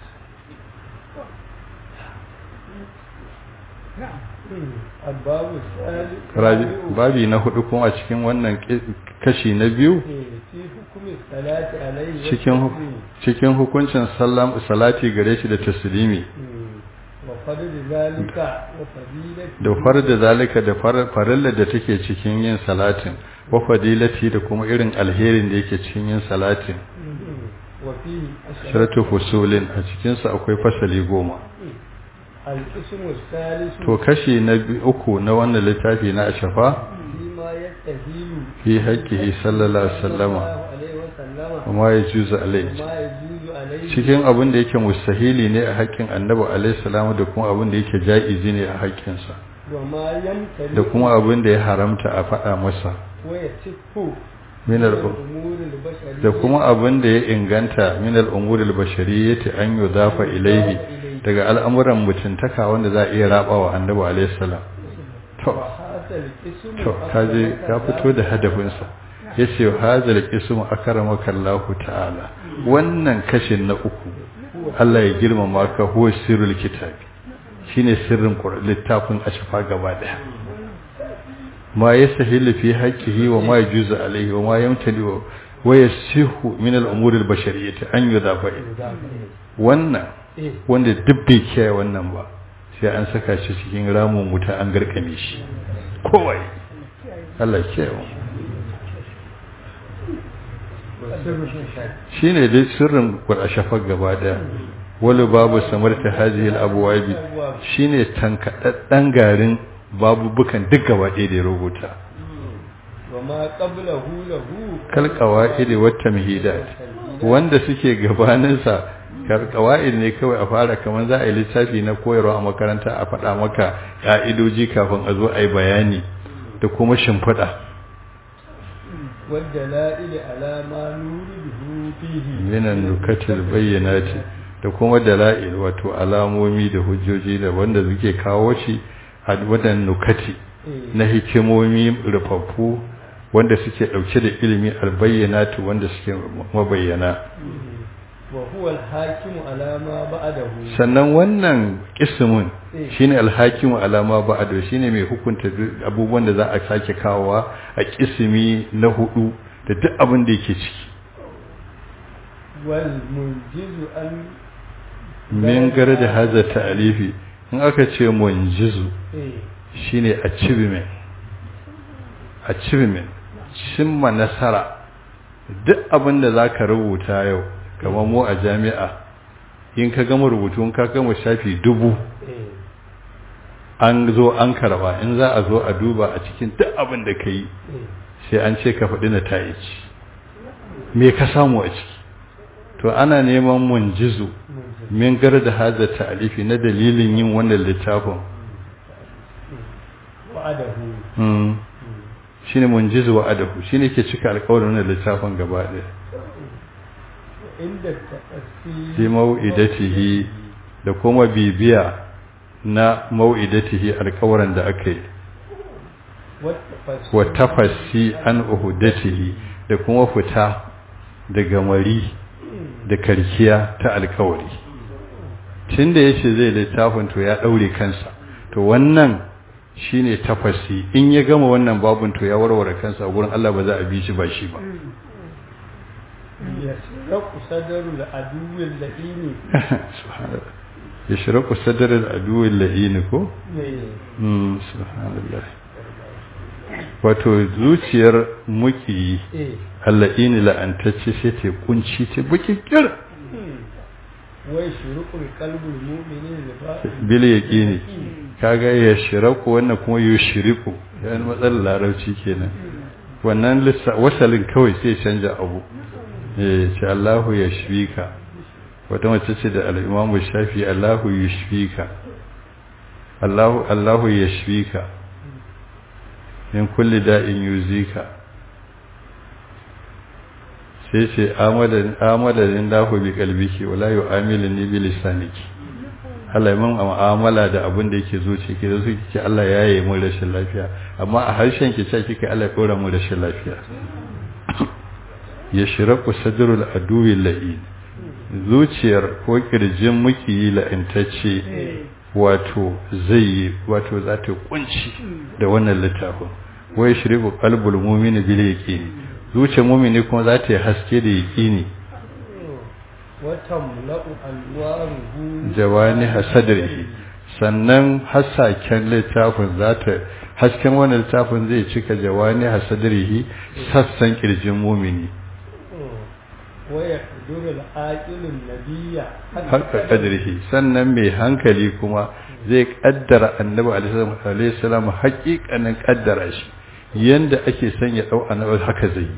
albabu thalithu Rabi- babi na hudu kuma a cikin wannan ki- kashi na biyu fi hukumi salati alaihi wa cikin hu- taslimi. cikin hukuncin sallam salati gare shi da taslimi wa fadli zalika wa fadilati da farda zalika da far- farilla da take cikin yin salatin wa fadilati da kuma irin alherin da yake cikin yin salatin wa fihi sharatu fusulin a cikin sa akwai fasali goma القسم الثالث to kashi na bi- uku na wannan littafi na ashafa فيما يستهيل fi haƙƙihi sallallahu alaihi wasallama الله عليه وسلم kuma ya juzu alai وما يجوز عليه cikin abin da yake mustahili ne a haƙƙin annabi alaihi salamu da kuma abin da yake ja'izi ne a haƙƙinsa وما يمتلئ da kuma abin da ya haramta a faɗa masa ويتف min al الأمور البشرية da kuma abin da ya inganta min al-umuri al-bashariyyati an yudafa ilaihi daga al'amuran mutuntaka wanda za a iya rabawa annabi alaihi salam to وهذا القسم to kaje ya fito da hadafinsa yace hazal qismu akramaka Allah ta'ala wannan kashin na uku Allah ya girmama ka huwa sirrul kitabi shine sirrin Qur'an littafin ashfa gaba daya ma yastahilu fi haqqihi wa ma yajuzu alayhi wa ma yamtali wa yasihu min al-umuri al-bashariyyati an yudafa wannan إيه wanda duk bai kiyaye wannan ba sai an saka shi cikin ramin wuta an garkame shi kowai Allah ya kiyaye mu shine dai sirrin shafar gaba daya wani babu samarta hadhihi al-abwabi shine tankadaddan garin babubukan duk gaba ɗaya da ya rubuta وما قبله له kal qawaid wa tamhidat wanda suke gabanin sa kal qawaid ne kawai a fara kaman za a yi littafi na koyarwa a makaranta a faɗa maka ka'idoji kafin a zo a yi bayani da kuma shimfiɗa والدلائل على ما نورده فيه minan nukatil bayyanati da kuma dala'il wato alamomi da hujjoji da wanda suke kawo shi a wadan nukati إيه na hikimomi rufaffu wanda suke dauke da ilimi albayyanatu wanda suke mabayyana وهو الحاكم على ما بعده sannan wannan kismin Eh. shine alhakimu alama ba'ado shine mai hukunta duk abubuwan da za a sake kawowa a kismi na hudu da duk abin da yake ciki والمنجز أن min garda haza ta'alifi in aka ce munjizu إيه shine achievement achievement cimma nasara duk abin da zaka rubuta yau kamar mu a jami'a in ka gama rubutu in ka gama shafi dubu إيه an zo an karba in za a zo a duba a cikin duk abin da ka yi إيه sai an ce ka faɗi na ta'ici me ka samu a ciki to ana neman munjizu منجز min garda haza ta'alifi na dalilin yin wannan littafin وعده Mm. shine munjizu wa adahu shine ke cika alƙawarin wannan littafin gaba ɗaya عند التأسي fi mau'idatihi da kuma bibiya na mau'idatihi alƙawarin da aka yi والتفسي wa tafassi an uhudatihi da kuma fita daga mari da karkiya ta alƙawari tunda yace zai littafin to ya daure kansa to wannan shine tafassi in ya gama wannan babun to ya warware kansa a gurin Allah ba za a bi shi ba shi ba يسرق صدر العدو اللئيم subhanallah yashraku sadr al-adu al-la'in ko إيه mm subhanallah wato zuciyar muki إيه al-la'in la'antacce sai ta kunci ta bukikir ويشرق القلب المؤمن الباطن bil yaqini kaga yashraku wannan kuma yushriku yan matsalar larabci kenan wannan lissa wasalin kawai sai canja abu eh ce Allahu yashfika wata mace ce da al-Imam Shafi Allahu yashfika Allahu Allahu yashfika min kulli da'in yuzika sai ce amadan amadan lahu bi qalbiki wala yu'amiluni bi lisaniki Allah ya mun mu'amala da abin da yake zuci ki da suke ce Allah ya yi mun rashin lafiya amma a harshen ki ce kika Allah ya dora mun rashin lafiya ya shiraku sadrul aduwi la'in zuciyar ko kirjin muki la'intacce wato zai yi wato za ta kunci da wannan littafin wai shiriku qalbul mu'mini bil yaqini zuciyar mu'mini kuma za ta yi haske da yaqini وتملأ أنواره jawani hasadrihi sannan hasaken littafin za ta hasken wannan littafin zai cika jawani hasadrihi sassan kirjin mu'mini ويقدر العاقل النبي haka kadrihi sannan mai hankali kuma zai kaddara annabi alaihi salam haƙiƙanin kaddara shi yanda ake son ya dau annabi haka zai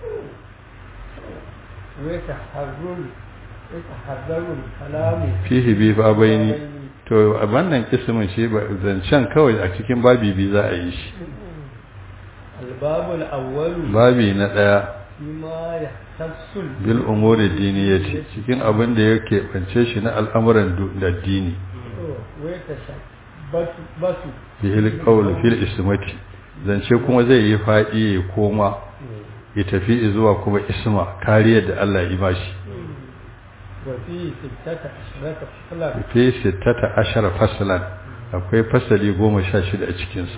ويتحرر يتحرر الكلام fihi bi babaini to a wannan kismin shi ba zancen kawai a cikin babi bi za a yi shi الباب الأول babi na daya فيما يختص bil umuri diniyati cikin abin da yake bance shi na al'amuran du- da dini ويتشبث بس bihil qawl fil ismati zance kuma zai yi fadi ya koma ya tafi zuwa kuma isma kariyar da Allah ya bashi وفيه ستة عشرة فصلا fi sittata ashara faslan akwai fasali goma sha shida a cikinsa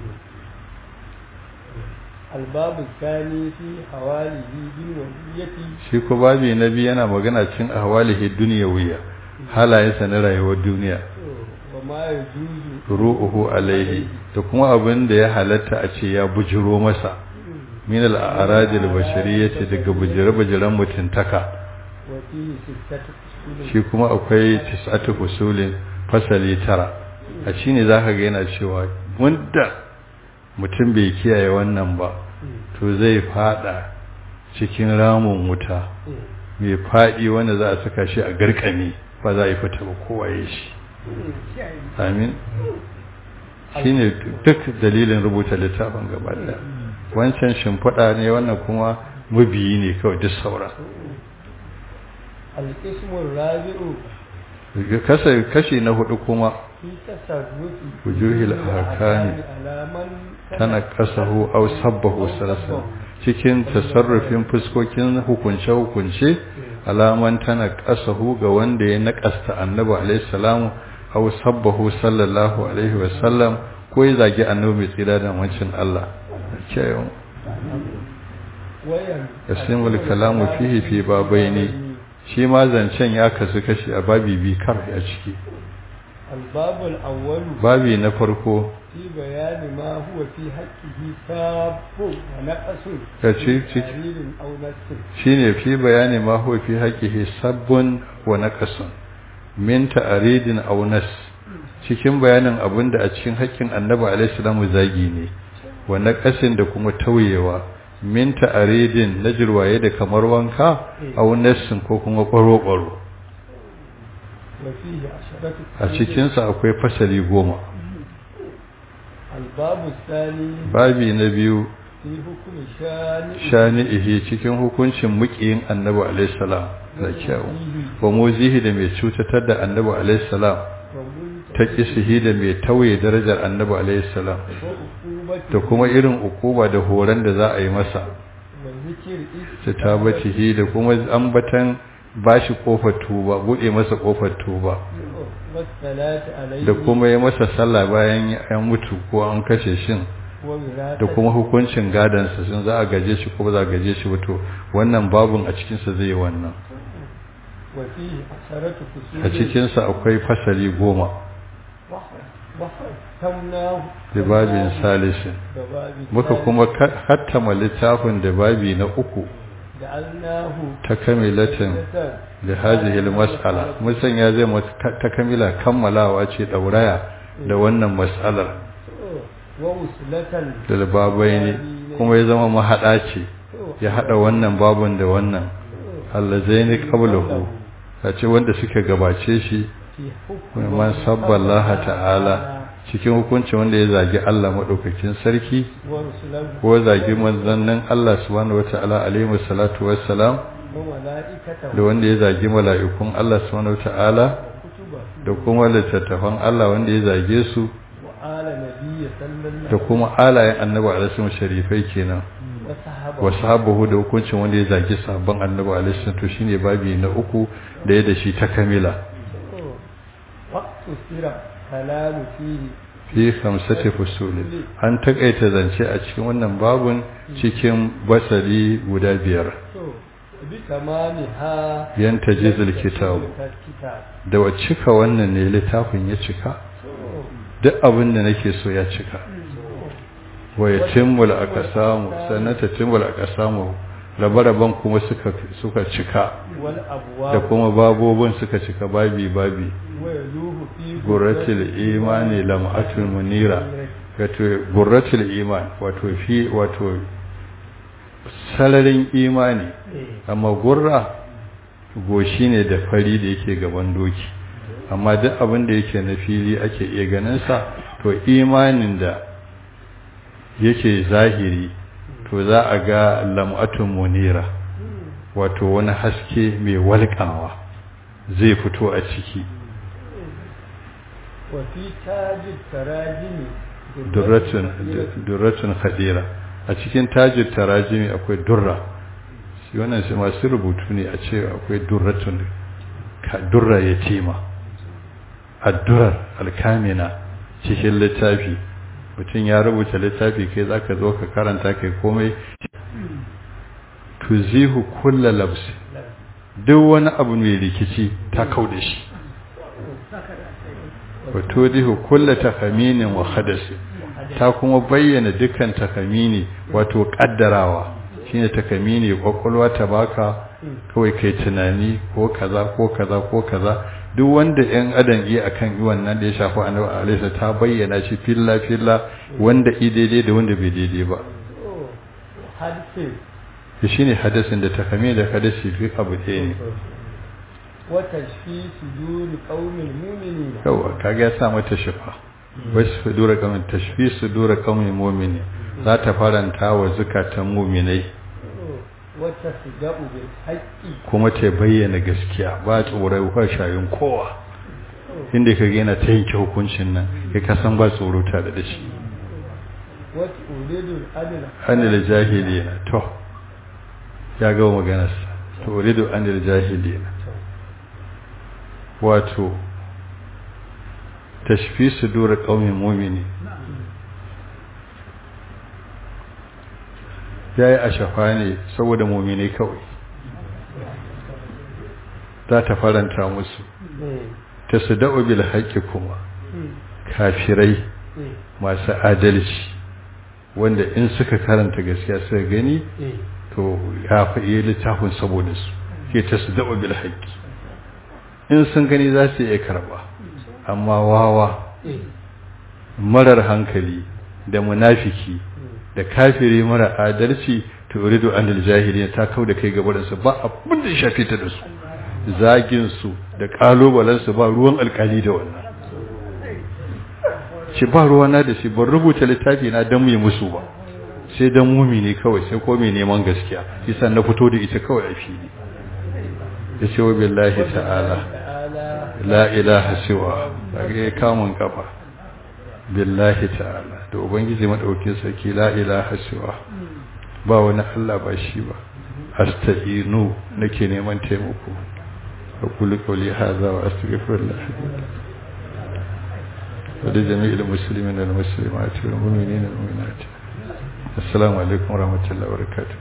الباب الثاني في حواله بالوهية shi ko babi na biyu yana magana cin ahwalihi duniyawiyya halayensa na rayuwar duniya وما يجوز ru'uhu alaihi da kuma abin da ya halatta a ce ya bujiro masa min al-aradil bashariyati daga bujire-bujiren mutuntaka وفيه ستة أصول shi kuma akwai tis'atu fusulin fasali tara a shine zaka ga yana cewa wanda mutum bai kiyaye wannan ba to zai fada cikin ramin wuta mai fadi wanda za a saka shi a garkami ba za a yi fita ba kowaye shi amin shine duk dalilin rubuta littafin gaba daya wancan shimfiɗa ne wannan kuma mabiyi ne kawai duk sauran القسم الرابع Kasa- kashi na hudu kuma في تصرف وجوه الأحكام على من tana kasahu aw sabbahu sarasa cikin tasarrufin fuskokin hukunce-hukunce alaman tana kasahu ga wanda ya naƙasta annabi alaihi salamu aw sabbahu sallallahu alaihi wa sallam ko ya zagi annabi mai tsira da wancin Allah kiyaye وين yasimul kalamu fihi fi babaini shi ma zancen ya kasu kashi a babi bi kar a ciki الباب الأول babi na farko في بيان ما هو في حقه ساب ونقص kace ciki تعليل أو نسخ shine fi bayani ma huwa fi haqqihi sabbun wa naqasun min ta'ridin aw nas cikin bayanin abinda a cikin haƙƙin Annabi alaihi salamu zagi ne wa naqasin da kuma tauyewa min ta'ridin na jirwaye da kamar wanka aw nasin ko kuma ƙwaro ƙwaro وفيه عشرة a cikin sa akwai fasali goma الباب الثاني babi na biyu في حكم شان shani'ihi cikin hukuncin muƙiyin Annabi alaihi salam da kyau wa muzihi da mai cutatar da Annabi alaihi salam ta kisihi da mai tauye darajar annabi alaihi salam da kuma irin ukuba da horon da za a yi masa ta tabatihi da kuma ambatan bashi kofar tuba bude masa kofar tuba da kuma yi masa sallah bayan ya mutu ko an kashe shin da kuma hukuncin gadansa sun za a gaje shi ko ba za a gaje shi wato wannan babun a cikinsa zai yi wannan a cikinsa akwai fasali goma da babin salisin muka kuma hattama littafin da babi na uku ta kamilatin da hajihil mas'ala musan ya zai ta kamila kammalawa ce dauraya da wannan mas'alar da babai ne kuma ya zama mahaɗa ce ya haɗa wannan babun da wannan allazaini qablahu a ce wanda suka gabace shi man sabballaha ta'ala cikin hukunci wanda ya zagi Allah madaukakin sarki ko zagi manzannin Allah subhanahu wata'ala alaihi salatu wassalam da wanda ya zagi mala'ikun Allah subhanahu wata'ala da kuma littattafan Allah wanda ya zage su da kuma alayen annabi alaihi sharifai kenan wa sahabahu da hukuncin wanda ya zagi sabon annabi alaihi to shine babi na uku da ya da shi ta kamila fi khamsati fusuli an takaita zance a cikin wannan babun cikin basali guda biyar yan tajizul kitab da wa cika wannan ne littafin ya cika duk abin da nake so ya cika wa yatimmul aqsamu sannan tatimmul aqsamu rabe-raben kuma suka suka cika wal da abwab kuma babobin suka cika babi babi wa yaluhu fi gurratul imani lam'atul munira wato gurratul iman wato fi wato sararin imani amma gurra goshi ne da fari da yake gaban doki amma duk abin da yake na fili ake iya ganin sa to imanin da yake zahiri to za a ga lam'atun munira wato wani haske mai walƙawa zai fito a ciki wa fi tajid tarajimi durratun durratun khadira a cikin tajir tarajimi akwai durra shi wannan shi masu rubutu ne a ce akwai durratun ka durra yatima addurar alkamina cikin littafi mutum ya rubuta littafi kai zaka zo ka karanta kai komai tuzihu kulla labsi duk wani abu mai rikici ta kauda shi wa tudihu kulla takaminin wa hadasi ta kuma bayyana dukkan takamini wato kaddarawa shine takamini kwakwalwa ta baka kawai kai tunani ko kaza ko kaza ko kaza duk wanda yan adam yi akan yi wannan da ya shafi annabi alaihi ta bayyana shi filla filla wanda i daidai da wanda bai daidai ba hadisi shi shine hadasin da takamini da hadasi fi abu ɗaya ne wa tashfi suduri qaumil mu'minina yawa kaga ya sa mata shifa wasu sudura kamin tashfi sudura kaumin mu'mini za ta faranta wa zukatan mu'minai wa tasdaqu bil haqqi kuma ta bayyana gaskiya ba tsoro ba shayin kowa inda ka ga yana ta yanke hukuncin nan kai ka san ba tsoro tare da shi wa turidu adl anil jahilina to ya ga maganarsa to uridu anil jahilina wato tashfi sudur qaumin mu'mini yayi ashafa ne saboda mu'mini kawai za ta faranta musu tasda'u bil haqqi kuma kafirai masu adalci wanda in suka karanta gaskiya suka gani to ya fi iya littafin saboda su ke tasda'u bil haqqi in sun gani za su iya karba amma wawa marar hankali da munafiki da kafiri mara adalci to uridu anil jahiliya ta kau da kai gabarin su ba abin da ya shafe ta da su zagin su da kalubalen su ba ruwan alkali da wannan shi ba ruwana da shi ban rubuta littafi na dan mai musu ba sai dan mumini kawai sai ko mai neman gaskiya yasa na fito da ita kawai a fili yace wa billahi ta'ala la ilaha siwa daga kamun kafa billahi ta'ala da ubangiji madaukin sarki la ilaha siwa ba wani Allah ba shi ba astaginu nake neman taimako aqulu qawli hadha wa astaghfirullah wa li jami'il muslimin wal muslimat wal mu'minin wal mu'minat assalamu alaikum wa rahmatullahi wa barakatuh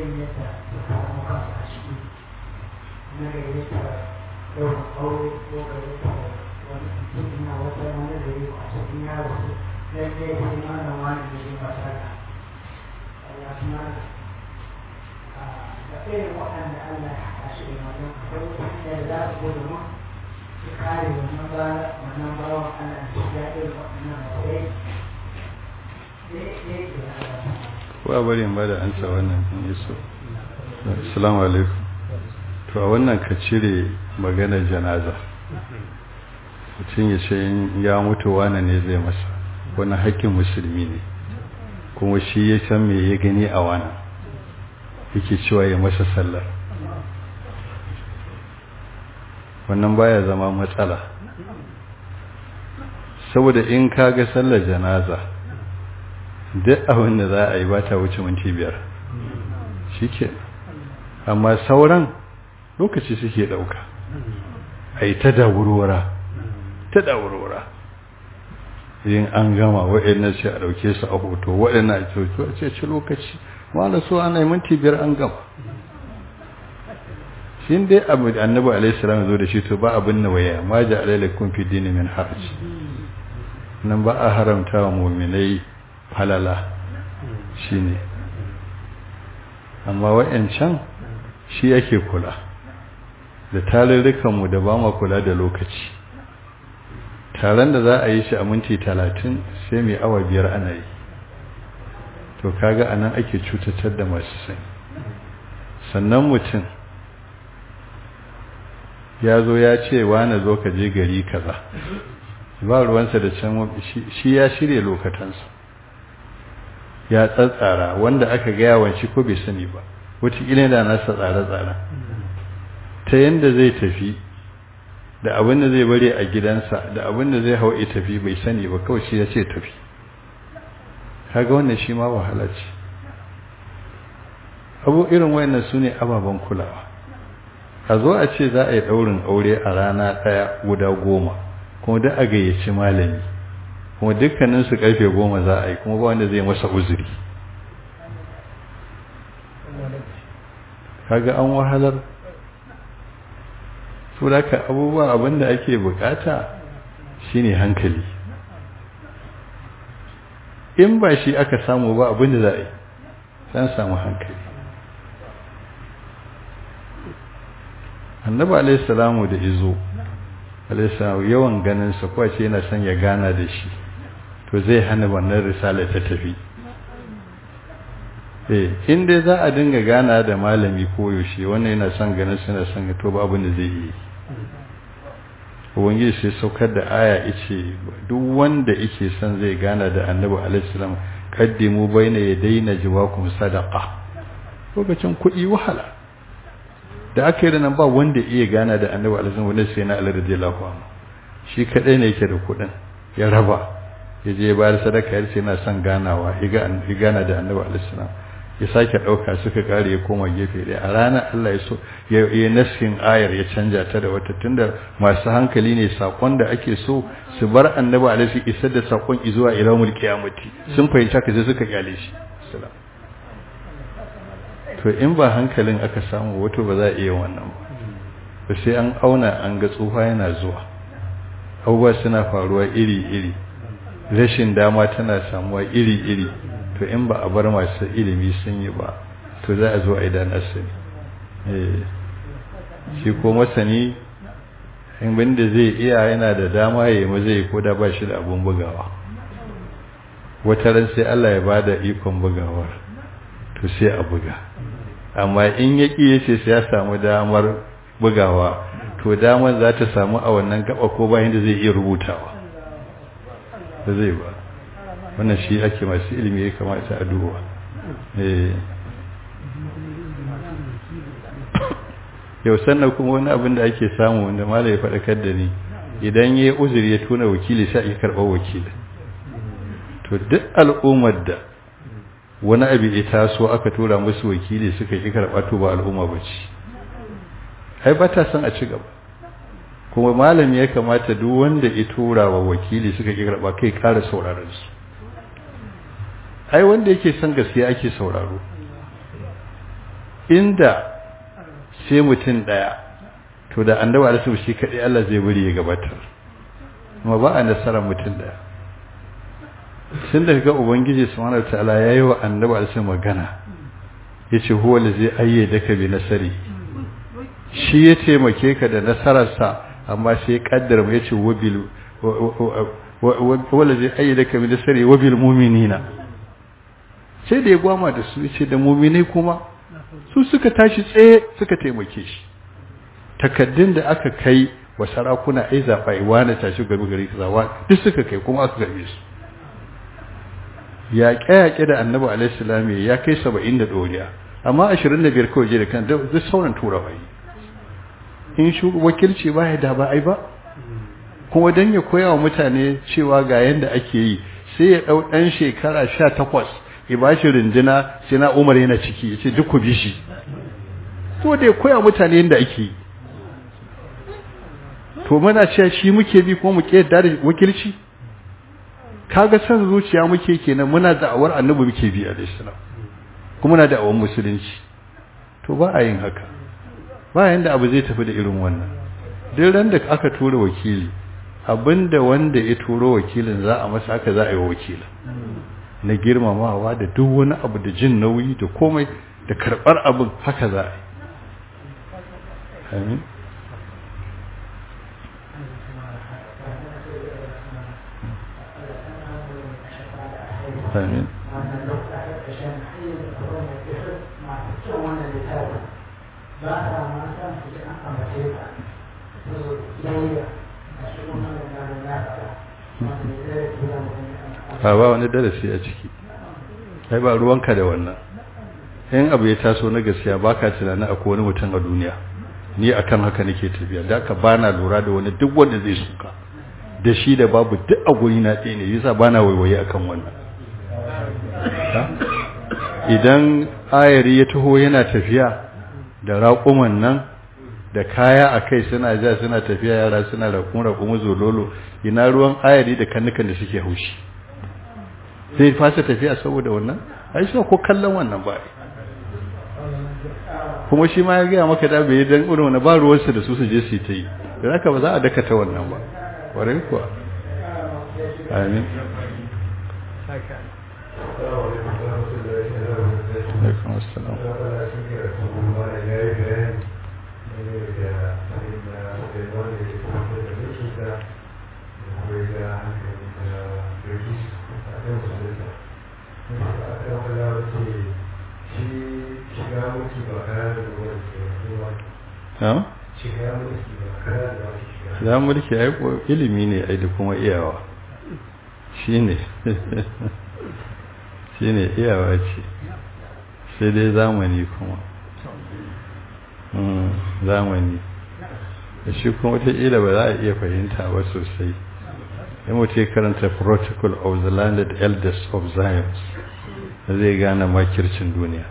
gayyata ta samu kansa a ciki na gayyata ɗaurin aure ko gayyata wani cikin na wata wani da yi a cikin yaro lalle sai mana wani da yi masana Allah su mana da irin waɗanda Allah ya haɗa shi da wannan akwai wata hanyar da za su gudu mu su kare wannan ba wannan bawan Allah da shiga irin waɗannan matsayi ba bari in bada ansa wannan in yi so assalamu alaikum to a wannan ka cire maganar janaza mutum ya ce ya mutu wane ne zai masa wani haƙƙin musulmi ne kuma shi ya san me ya gani a wana yake cewa ya masa sallar wannan baya zama matsala saboda in ka ga sallar janaza duk abin da za a yi ba ta wuce minti biyar shi ke amma sauran lokaci suke ɗauka a yi ta dawurwara ta dawurwara yin an gama waɗannan sai a ɗauke su a hoto waɗannan a hoto a ce ci lokaci wala so ana yi minti biyar an gama shi dai abu da annabi alaihi salam zo da shi to ba abin na waya ma ja alaikum fi dini min haraj nan ba a haramta wa mu'minai halala shine amma wayancan shi yake kula da tarurrukan mu da ba ma kula da lokaci taron da za a yi shi a minti talatin sai mai awa biyar ana yi to kaga anan ake cutatar da masu sani sannan mutum ya zo ya ce na zo ka je gari kaza ba ruwansa da can shi ya shirya lokatansa ya tsatsara wanda aka gaya wanci ko bai sani ba wataƙila da nasa tsare-tsare ta yadda zai tafi da abin da zai bari a gidansa da abin da zai hau tafi bai sani ba kawai shi ya ce tafi kaga wannan shi ma wahala ce abu irin wayannan su ne ababen kulawa a zo a ce za a yi ɗaurin aure a rana ɗaya guda goma kuma duk a gayyaci malami kuma dukkaninsu ƙarfe goma za a yi kuma ba wanda zai masa uzuri kaga an wahalar su ka abubuwa abinda ake bukata shine hankali in ba shi aka samu ba abinda za a yi san samu hankali annabi alaihissalamu da izo alaihissalamu yawan ganinsa kwace yana son ya gana da shi to zai hana wannan risala ta tafi eh inda za a dinga gana da malami koyaushe wannan yana son ganin suna son to ba abin da zai yi ubangiji sai saukar da aya yace duk wanda yake son zai gana da annabi alaihissalam kaddimu baina yadayna jawakum sadaqa lokacin kuɗi wahala da aka yi da nan ba wanda iya gana da annabi alaihissalam wanda sai na Allah radiyallahu anhu shi kadai ne yake da kuɗin ya raba ya je bayar sadaka ya ce yana son ganawa ya gana da annabi alaihissalam ya sake ɗauka suka kare ya koma gefe ɗaya a ranar Allah ya so ya yi naskin ayar ya canja ta da wata tunda masu hankali ne sakon da ake so su bar annabi alaihi isar da sakon izuwa ilamul qiyamati sun fahimta ka sai suka kyale shi to in ba hankalin aka samu wato ba za a iya wannan ba ba sai an auna an ga tsufa yana zuwa abubuwa suna faruwa iri-iri rashin dama tana samuwa iri-iri to in ba a bar masu ilimi sun yi ba to za a zo a idan asali shi ko masani in da zai iya yana da dama ya yi zai ko da ba shi da abun bugawa wata ran sai Allah ya ba da ikon bugawar to sai a buga amma in ya ƙi ya ce sai ya samu damar bugawa to damar za ta samu a wannan gaba ko bayan da zai iya rubutawa da zai ba wannan shi ake masu ilimi ya kamata a duba yau sannan kuma wani abin da ake samu wanda mala ya faɗakar da ni idan ya yi uzuri ya tuna wakili sai ake karɓar wakili to duk al'ummar da wani abu ya taso aka tura musu wakili suka yi karɓa to ba al'umma ba ce ai ba ta son a ci gaba kuma malami ya kamata duk wanda ya tura wa wakili suka yi karɓa kai ƙara sauraron su ai wanda yake son gaskiya ake sauraro inda sai mutum daya to da annabi alaihi shi kadai Allah zai bari ya gabatar amma ba a nasara mutum daya sun da ga ubangiji subhanahu wataala yayi wa annabi alaihi magana yace huwa allazi ayyadaka bi nasari shi ya taimake ka da nasararsa amma sai kaddara mu yace wabil wala zai ayyadaka bi nasari wabil mu'minina sai da ya gwama da su yace da mu'minai kuma su suka tashi tsaye suka taimake shi takaddun da aka kai wa sarakuna ai zaba iwana tashi gari gari zawa duk suka kai kuma aka garbe su yaƙe-yaƙe da annabi alaihi salam ya kai 70 da doriya amma 25 kawai je da kan duk sauran turawa yi in shi wakilci ba ya da ba ai ba kuma don ya koya wa mutane cewa ga yadda ake yi sai ya ɗau ɗan shekara sha takwas ya ba shi rindina sai na umar yana ciki ya ce duk ku bi shi to da ya koya mutane yadda ake yi to muna cewa shi muke bi kuma mu yadda da wakilci kaga san zuciya muke kenan muna da'awar annabi muke bi alaihi salam kuma muna da'awar musulunci to ba a yin haka bayan da abu zai tafi da irin wannan duk ran da aka tura wakili abinda wanda ya turo wakilin za a masa haka za a yi wa wakilin na girmamawa da duk wani abu da jin nauyi da komai da karɓar abin haka za a yi amin amin ba a ma san su an ambace ka to yayya a shi kuma da nan ya fara ba ba wani darasi a ciki kai ba ruwanka da wannan in abu ya taso na gaskiya baka tunanin akwai wani mutum a duniya ni akan haka nake tafiya da aka bana lura da wani duk wanda zai suka da shi da babu duk a guri na ɗaya ne yasa bana waiwaye akan wannan idan ayari ya taho yana tafiya da raƙuman nan da kaya a kai suna ja suna tafiya yara suna raƙun raƙumu zololo ina ruwan ayari da kannukan da suke haushi sai fasa tafiya saboda wannan ai shi ko kallon wannan ba kuma shi ma ya gaya maka da bai dan irin wani ba ruwansa da su su je su ta yi da haka ba za a dakata wannan ba warai kuwa amin alaikum assalam ya mulki ai ilimi ne ai da kuma iyawa shine shine iyawa ce sai dai zamani kuma zamani da shi kuma wataƙila ba za a iya fahimta ba sosai ya mutu karanta protocol of the landed elders of zion da zai gane makircin duniya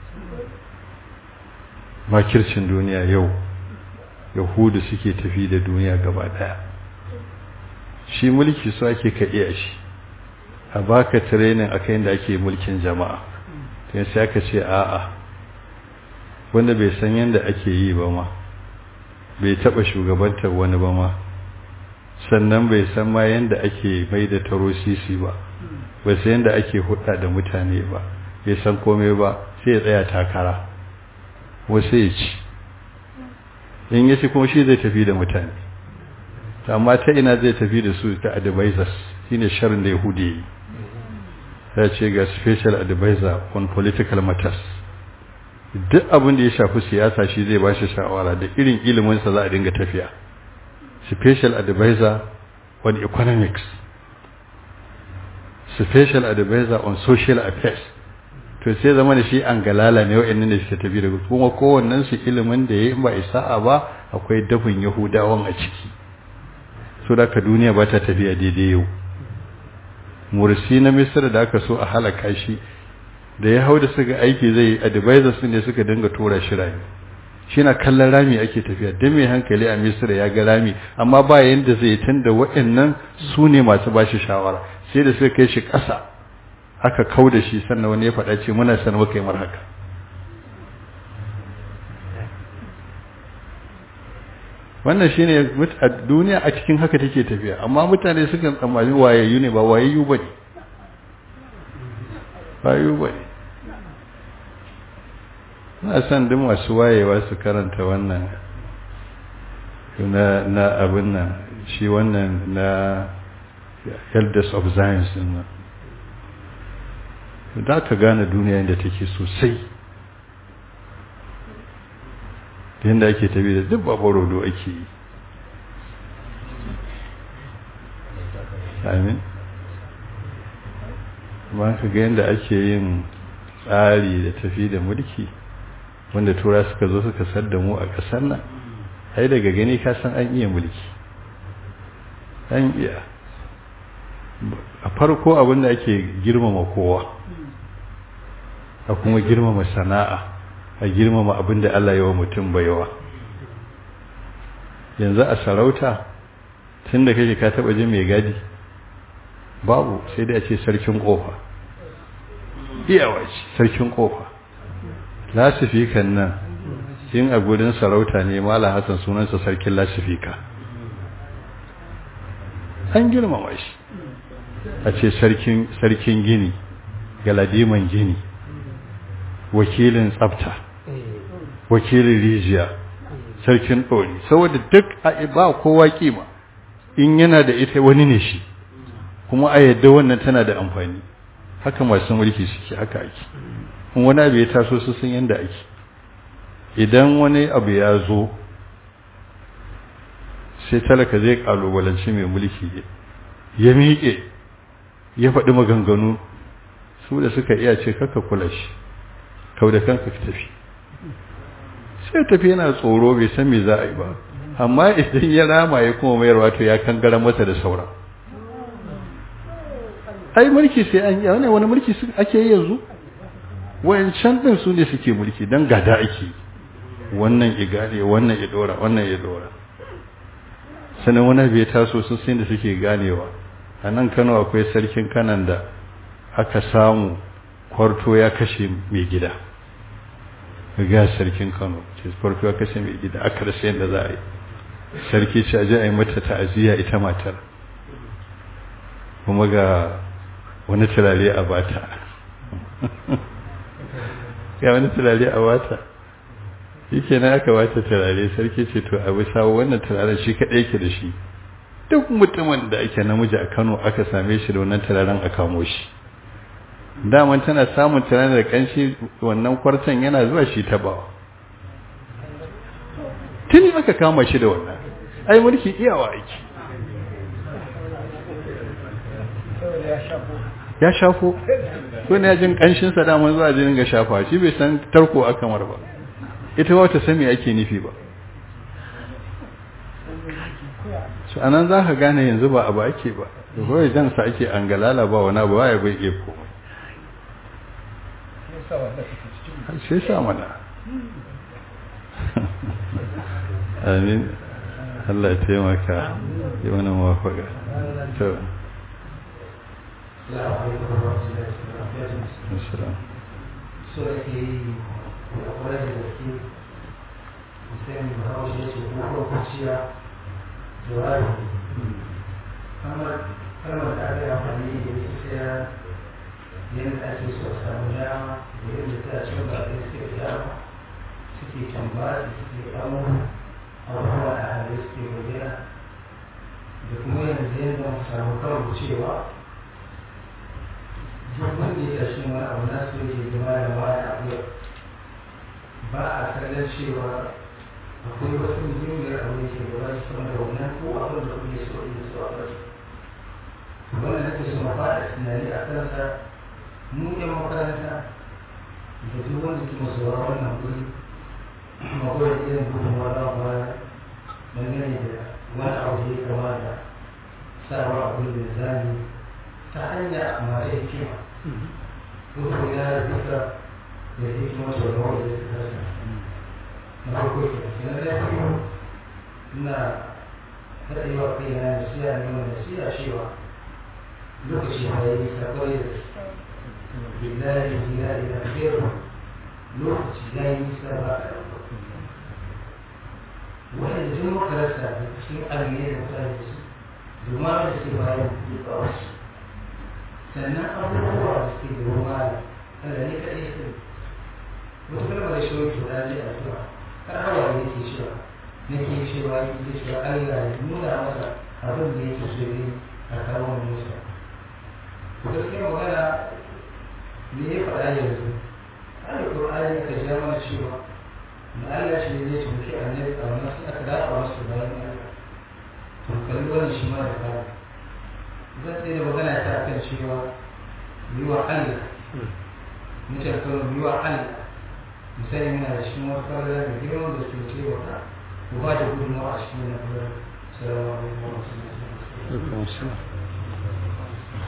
makircin duniya yau yahudu suke tafi da duniya gaba daya shi mulki su ake ka iya shi a baka training akan da ake mulkin jama'a sai sai aka ce a'a wanda bai san yadda ake yi ba ma bai taba shugabantar wani ba ma sannan bai san ma yadda ake mai da taro sisi ba bai san yadda ake hudda da mutane ba bai san komai ba sai ya tsaya takara wasu ya ci in ya ci kuma shi zai tafi da mutane amma ta ina zai tafi da su ta advisors shine sharin da yahudi yi ya ce ga special advisor on political matters duk abin da ya shafi siyasa shi zai ba shi shawara da irin iliminsa za a dinga tafiya special advisor on economics special advisor on social affairs to sai zama da shi an galala ne wa'annan da suke tafi da kuma kowannen su ilimin da ya ba isa'a ba akwai dafin yahudawan a ciki so da ka duniya ba ta tafiya daidai yau mursi na misir da aka so a halaka shi da ya hau da suka aiki zai advisors ne suka dinga tura shi rami shi na kallon rami ake tafiya don mai hankali a misir ya ga rami amma ba yanda zai tunda waɗannan su ne masu ba shi shawara sai da suka kai shi ƙasa aka kau da shi sannan wani ya faɗa ce muna san muka yi mar haka wannan shine a duniya a cikin haka take tafiya amma mutane sukan tsammani wayayyu ne ba wayayyu bane wayayyu bane na san duk masu wayewa su karanta wannan na na abin nan shi wannan na elders of science din nan za ka gane duniya yadda take sosai yadda ake tafi da duk babbarodo ake yi amin ba ka ga yadda ake yin tsari da tafi da mulki wanda tura suka zo suka sadda mu a ƙasar nan ai daga gani ka san an iya mulki an iya a farko abinda ake girmama kowa a kuma girmama sana'a a girmama abinda Allah yawa mutum baiwa yanzu a sarauta tun da kake ka taba jin mai gadi babu sai dai a ce sarkin kofa iyawa ce sarkin kofa lasifikan nan in a gudun sarauta ne mala hassan sunansa sarkin lasifika an girmama shi a ce sarkin gini galadiman gini wakilin tsafta wakilin rijiya sarkin ɗori saboda duk a ba kowa kima in yana da ita wani ne shi kuma a yadda wannan tana da amfani haka masu mulki suke haka ake in wani abu ya taso su sun yanda ake idan wani abu ya zo sai talaka zai kalubalanci mai mulki ya miƙe ya faɗi maganganu su da suka iya ce kaka kula shi kau da kanka ka tafi sai tafi yana tsoro bai san me za a yi ba amma idan ya rama ya kuma mayarwa to ya kangara masa da saura ai mulki sai an yi wani wani mulki ake yi yanzu wayancan din su ne suke mulki dan gada ake wannan igane wannan idora wannan idora sanan wani bai taso su sai da suke ganewa a nan Kano akwai sarkin kanan da aka samu kwarto ya kashe mai gida ga sarkin Kano ce kwarto ya kashe mai gida aka rasa yadda za a yi sarki ce aje a yi mata ta'aziyya ita matar kuma ga wani turare a bata ga wani turare a bata shi kenan aka bata turare sarki ce to abu sawo wannan turaren shi kaɗai ke da shi duk mutumin da ake namiji a kano aka same shi da wannan turaren a kamo shi daman tana samun turaren da kanshi wannan kwartan yana zuwa shi tabawa tuni aka kama shi da wannan ai mulki iyawa aiki ya shafo ko ne jin kanshin sa daman zuwa jinin ga shafa shi bai san tarko a kamar ba ita ba ta sani ake nufi ba su anan za ka gane yanzu ba abu ake ba kawai jan sa ake an galala ba wani abu ya bai iya komai sai sa mana amin Allah ya taimaka yi wani mawafaka to so ake yi da kwarai da gaske musamman da haushe ce ko kwanciya da wari kamar kalmar da aka yi amfani da ita sai yadda ake so a samu dama da yadda ta cin ba da suke da dama suke tambaya suke kamo abubuwa da hali suke bayyana da kuma yanzu yadda mu samu karo cewa duk wanda ya tashi wani abu na so yake zama da wani abu ba a kallon cewa akwai wasu muhimmiyar abu da ke gaba da sama da wannan ko abin da kuke so in so a bari wannan nake so ma fara tunani a kansa mu yan makaranta da duk wanda ke masu wannan guri akwai irin gudunmawa da baya dangane da wani abu da ya kama da sawa abin da zani ta hanya mara hikima ko ya duka da hikima sau da wanda ya kasa na farko ke na da biyu ina haɗewa kai na nasiya ne mai nasiya cewa lokaci ma ya yi sakwai da billahi billahi da khairu lokaci ya yi nisa ba a wanda duk muka rasa da cikin almiyar da mutane da su domin da suke bayan da wasu sannan abubuwa da suke da ruwa Allah ne kaɗai su wata kalma da shi wani tura zai addu'a har hawa ne ke cewa nake cewa yake cewa Allah ya nuna masa abin da yake so ne a kawo Musa gaskiya magana me ya faɗa yanzu alƙur'ani ka ja mana cewa da Allah shi ne zai tafi annabi a wannan sai aka dafa masa bayan Allah to kalli wannan shi ma da fara zan tsaye da magana ta akan cewa yi wa Allah mutum kawai yi wa Allah misali muna da cikin wata fara da girman da su ce wa ku ba da gudunmawa a cikin wannan fara salamu alaikum wa rahmatullahi wa barakatuh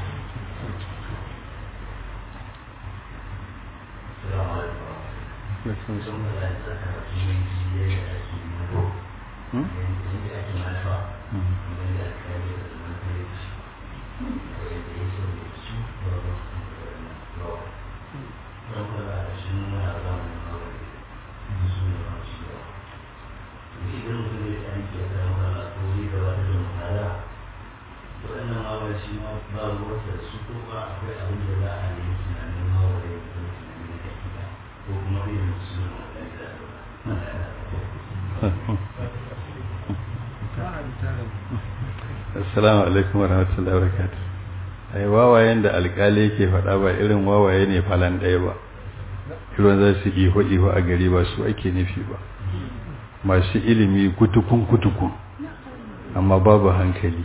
assalamu alaikum warahmatullahi wabarakatuh ai wawayen da alƙali yake faɗa ba irin wawaye ne falan ɗaya ba irin za su iho iho a gari ba su ake nufi ba masu ilimi kutukun kutukun amma babu hankali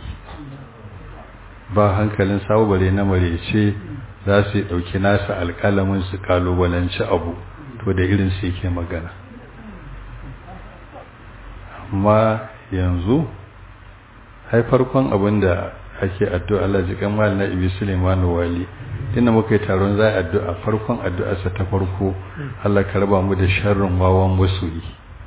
ba hankalin sabubare na marece za su ɗauki nasa alƙalamin su kalubalanci abu to da irin su yake magana amma yanzu hai farkon abin da ake addu'a Allah ji kamal na ibi Suleiman wali tunda muka yi taron za a addu'a farkon addu'arsa ta farko Allah ka raba mu da sharrin wawan masoyi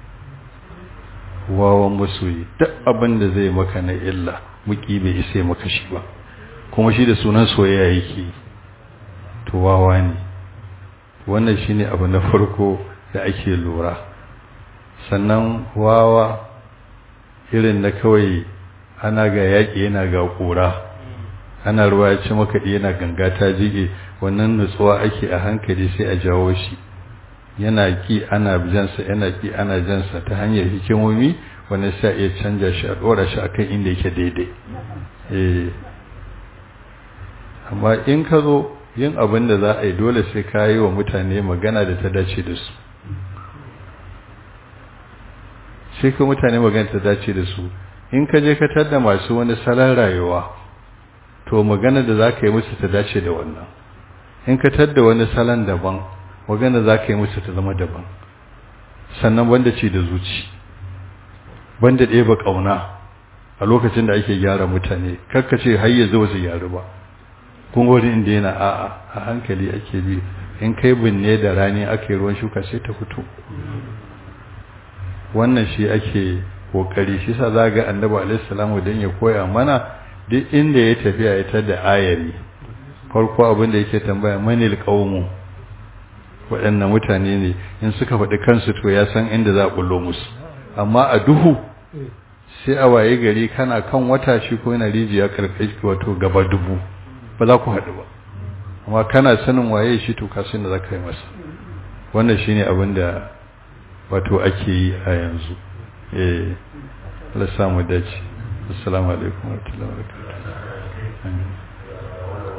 wawan masoyi duk abin da zai maka na illa muki bai isa maka shi ba kuma shi da sunan soyayya yake to wawa ne wannan shine abu na farko da ake lura sannan wawa irin na kawai ana ga yaƙi yana ga ƙura ana ruwa ya ci makaɗi yana ganga ta jige wannan nutsuwa ake a hankali sai a jawo shi yana ki ana jansa yana ki ana jansa ta hanyar hikimomi wani sai iya canja shi a ɗora shi akan inda yake daidai eh amma in ka zo yin abin da za a yi dole sai ka yi wa mutane magana da ta dace da su sai ka mutane magana ta dace da su in ka je ka tada masu wani salon rayuwa to magana da za ka yi musu ta dace da wannan in ka tadda wani salon daban magana za ka yi musu ta zama daban sannan banda ce da zuci banda ɗeba ƙauna a lokacin da ake gyara mutane ce har ya zo su gyaru ba kun wani inda yana a'a a hankali ake bi in kai binne da rani ake ruwan shuka sai ta fito wannan shi ake kokari shi sa za ga annabi alaihi salamu dan ya koya mana duk inda ya tafiya ya tada ayari farko abin da yake tambaya manil qaumu waɗannan mutane ne in suka faɗi kansu to ya san inda za a bullo musu amma a duhu sai a waye gari kana kan wata shi ko yana rijiya karfe wato gaba dubu ba za ku haɗu ba amma kana sanin waye shi to ka san da za ka yi masa wannan shine abin da wato ake yi a yanzu eh Allah samu dace assalamu alaikum wa rahmatullahi wa barakatuh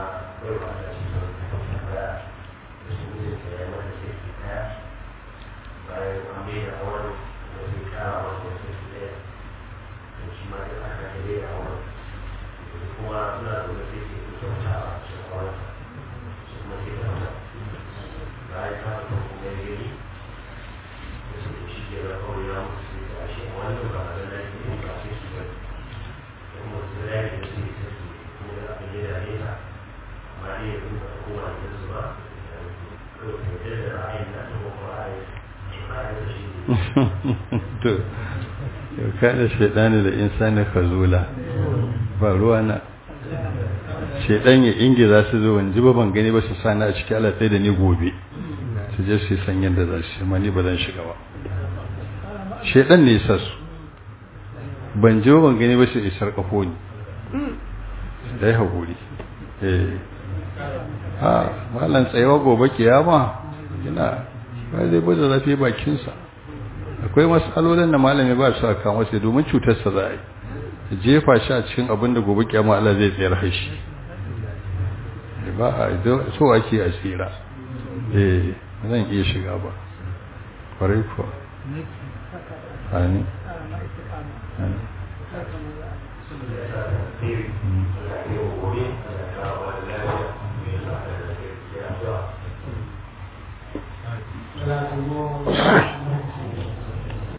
to yau kada shaidani da insani khazula ba ruwa na shaidan ya inge za su zo wani ba ban gani ba su sani a cikin alatsai da ni gobe su je su yi san yadda za su yi ni ba zan shiga ba shaidan ne sa su ban je ban gani ba sai isar kafo ni da ya haƙuri eh ha malan tsayawa gobe kiyama yana ba zai bada zafi bakinsa akwai matsalolin da malami ba su aka masa domin cutarsa za a yi jefa shi a cikin abin da gobe kiyama Allah zai tsayar hashi ba a so ake a tsira eh zan iya shiga ba kwarai kuwa amin amin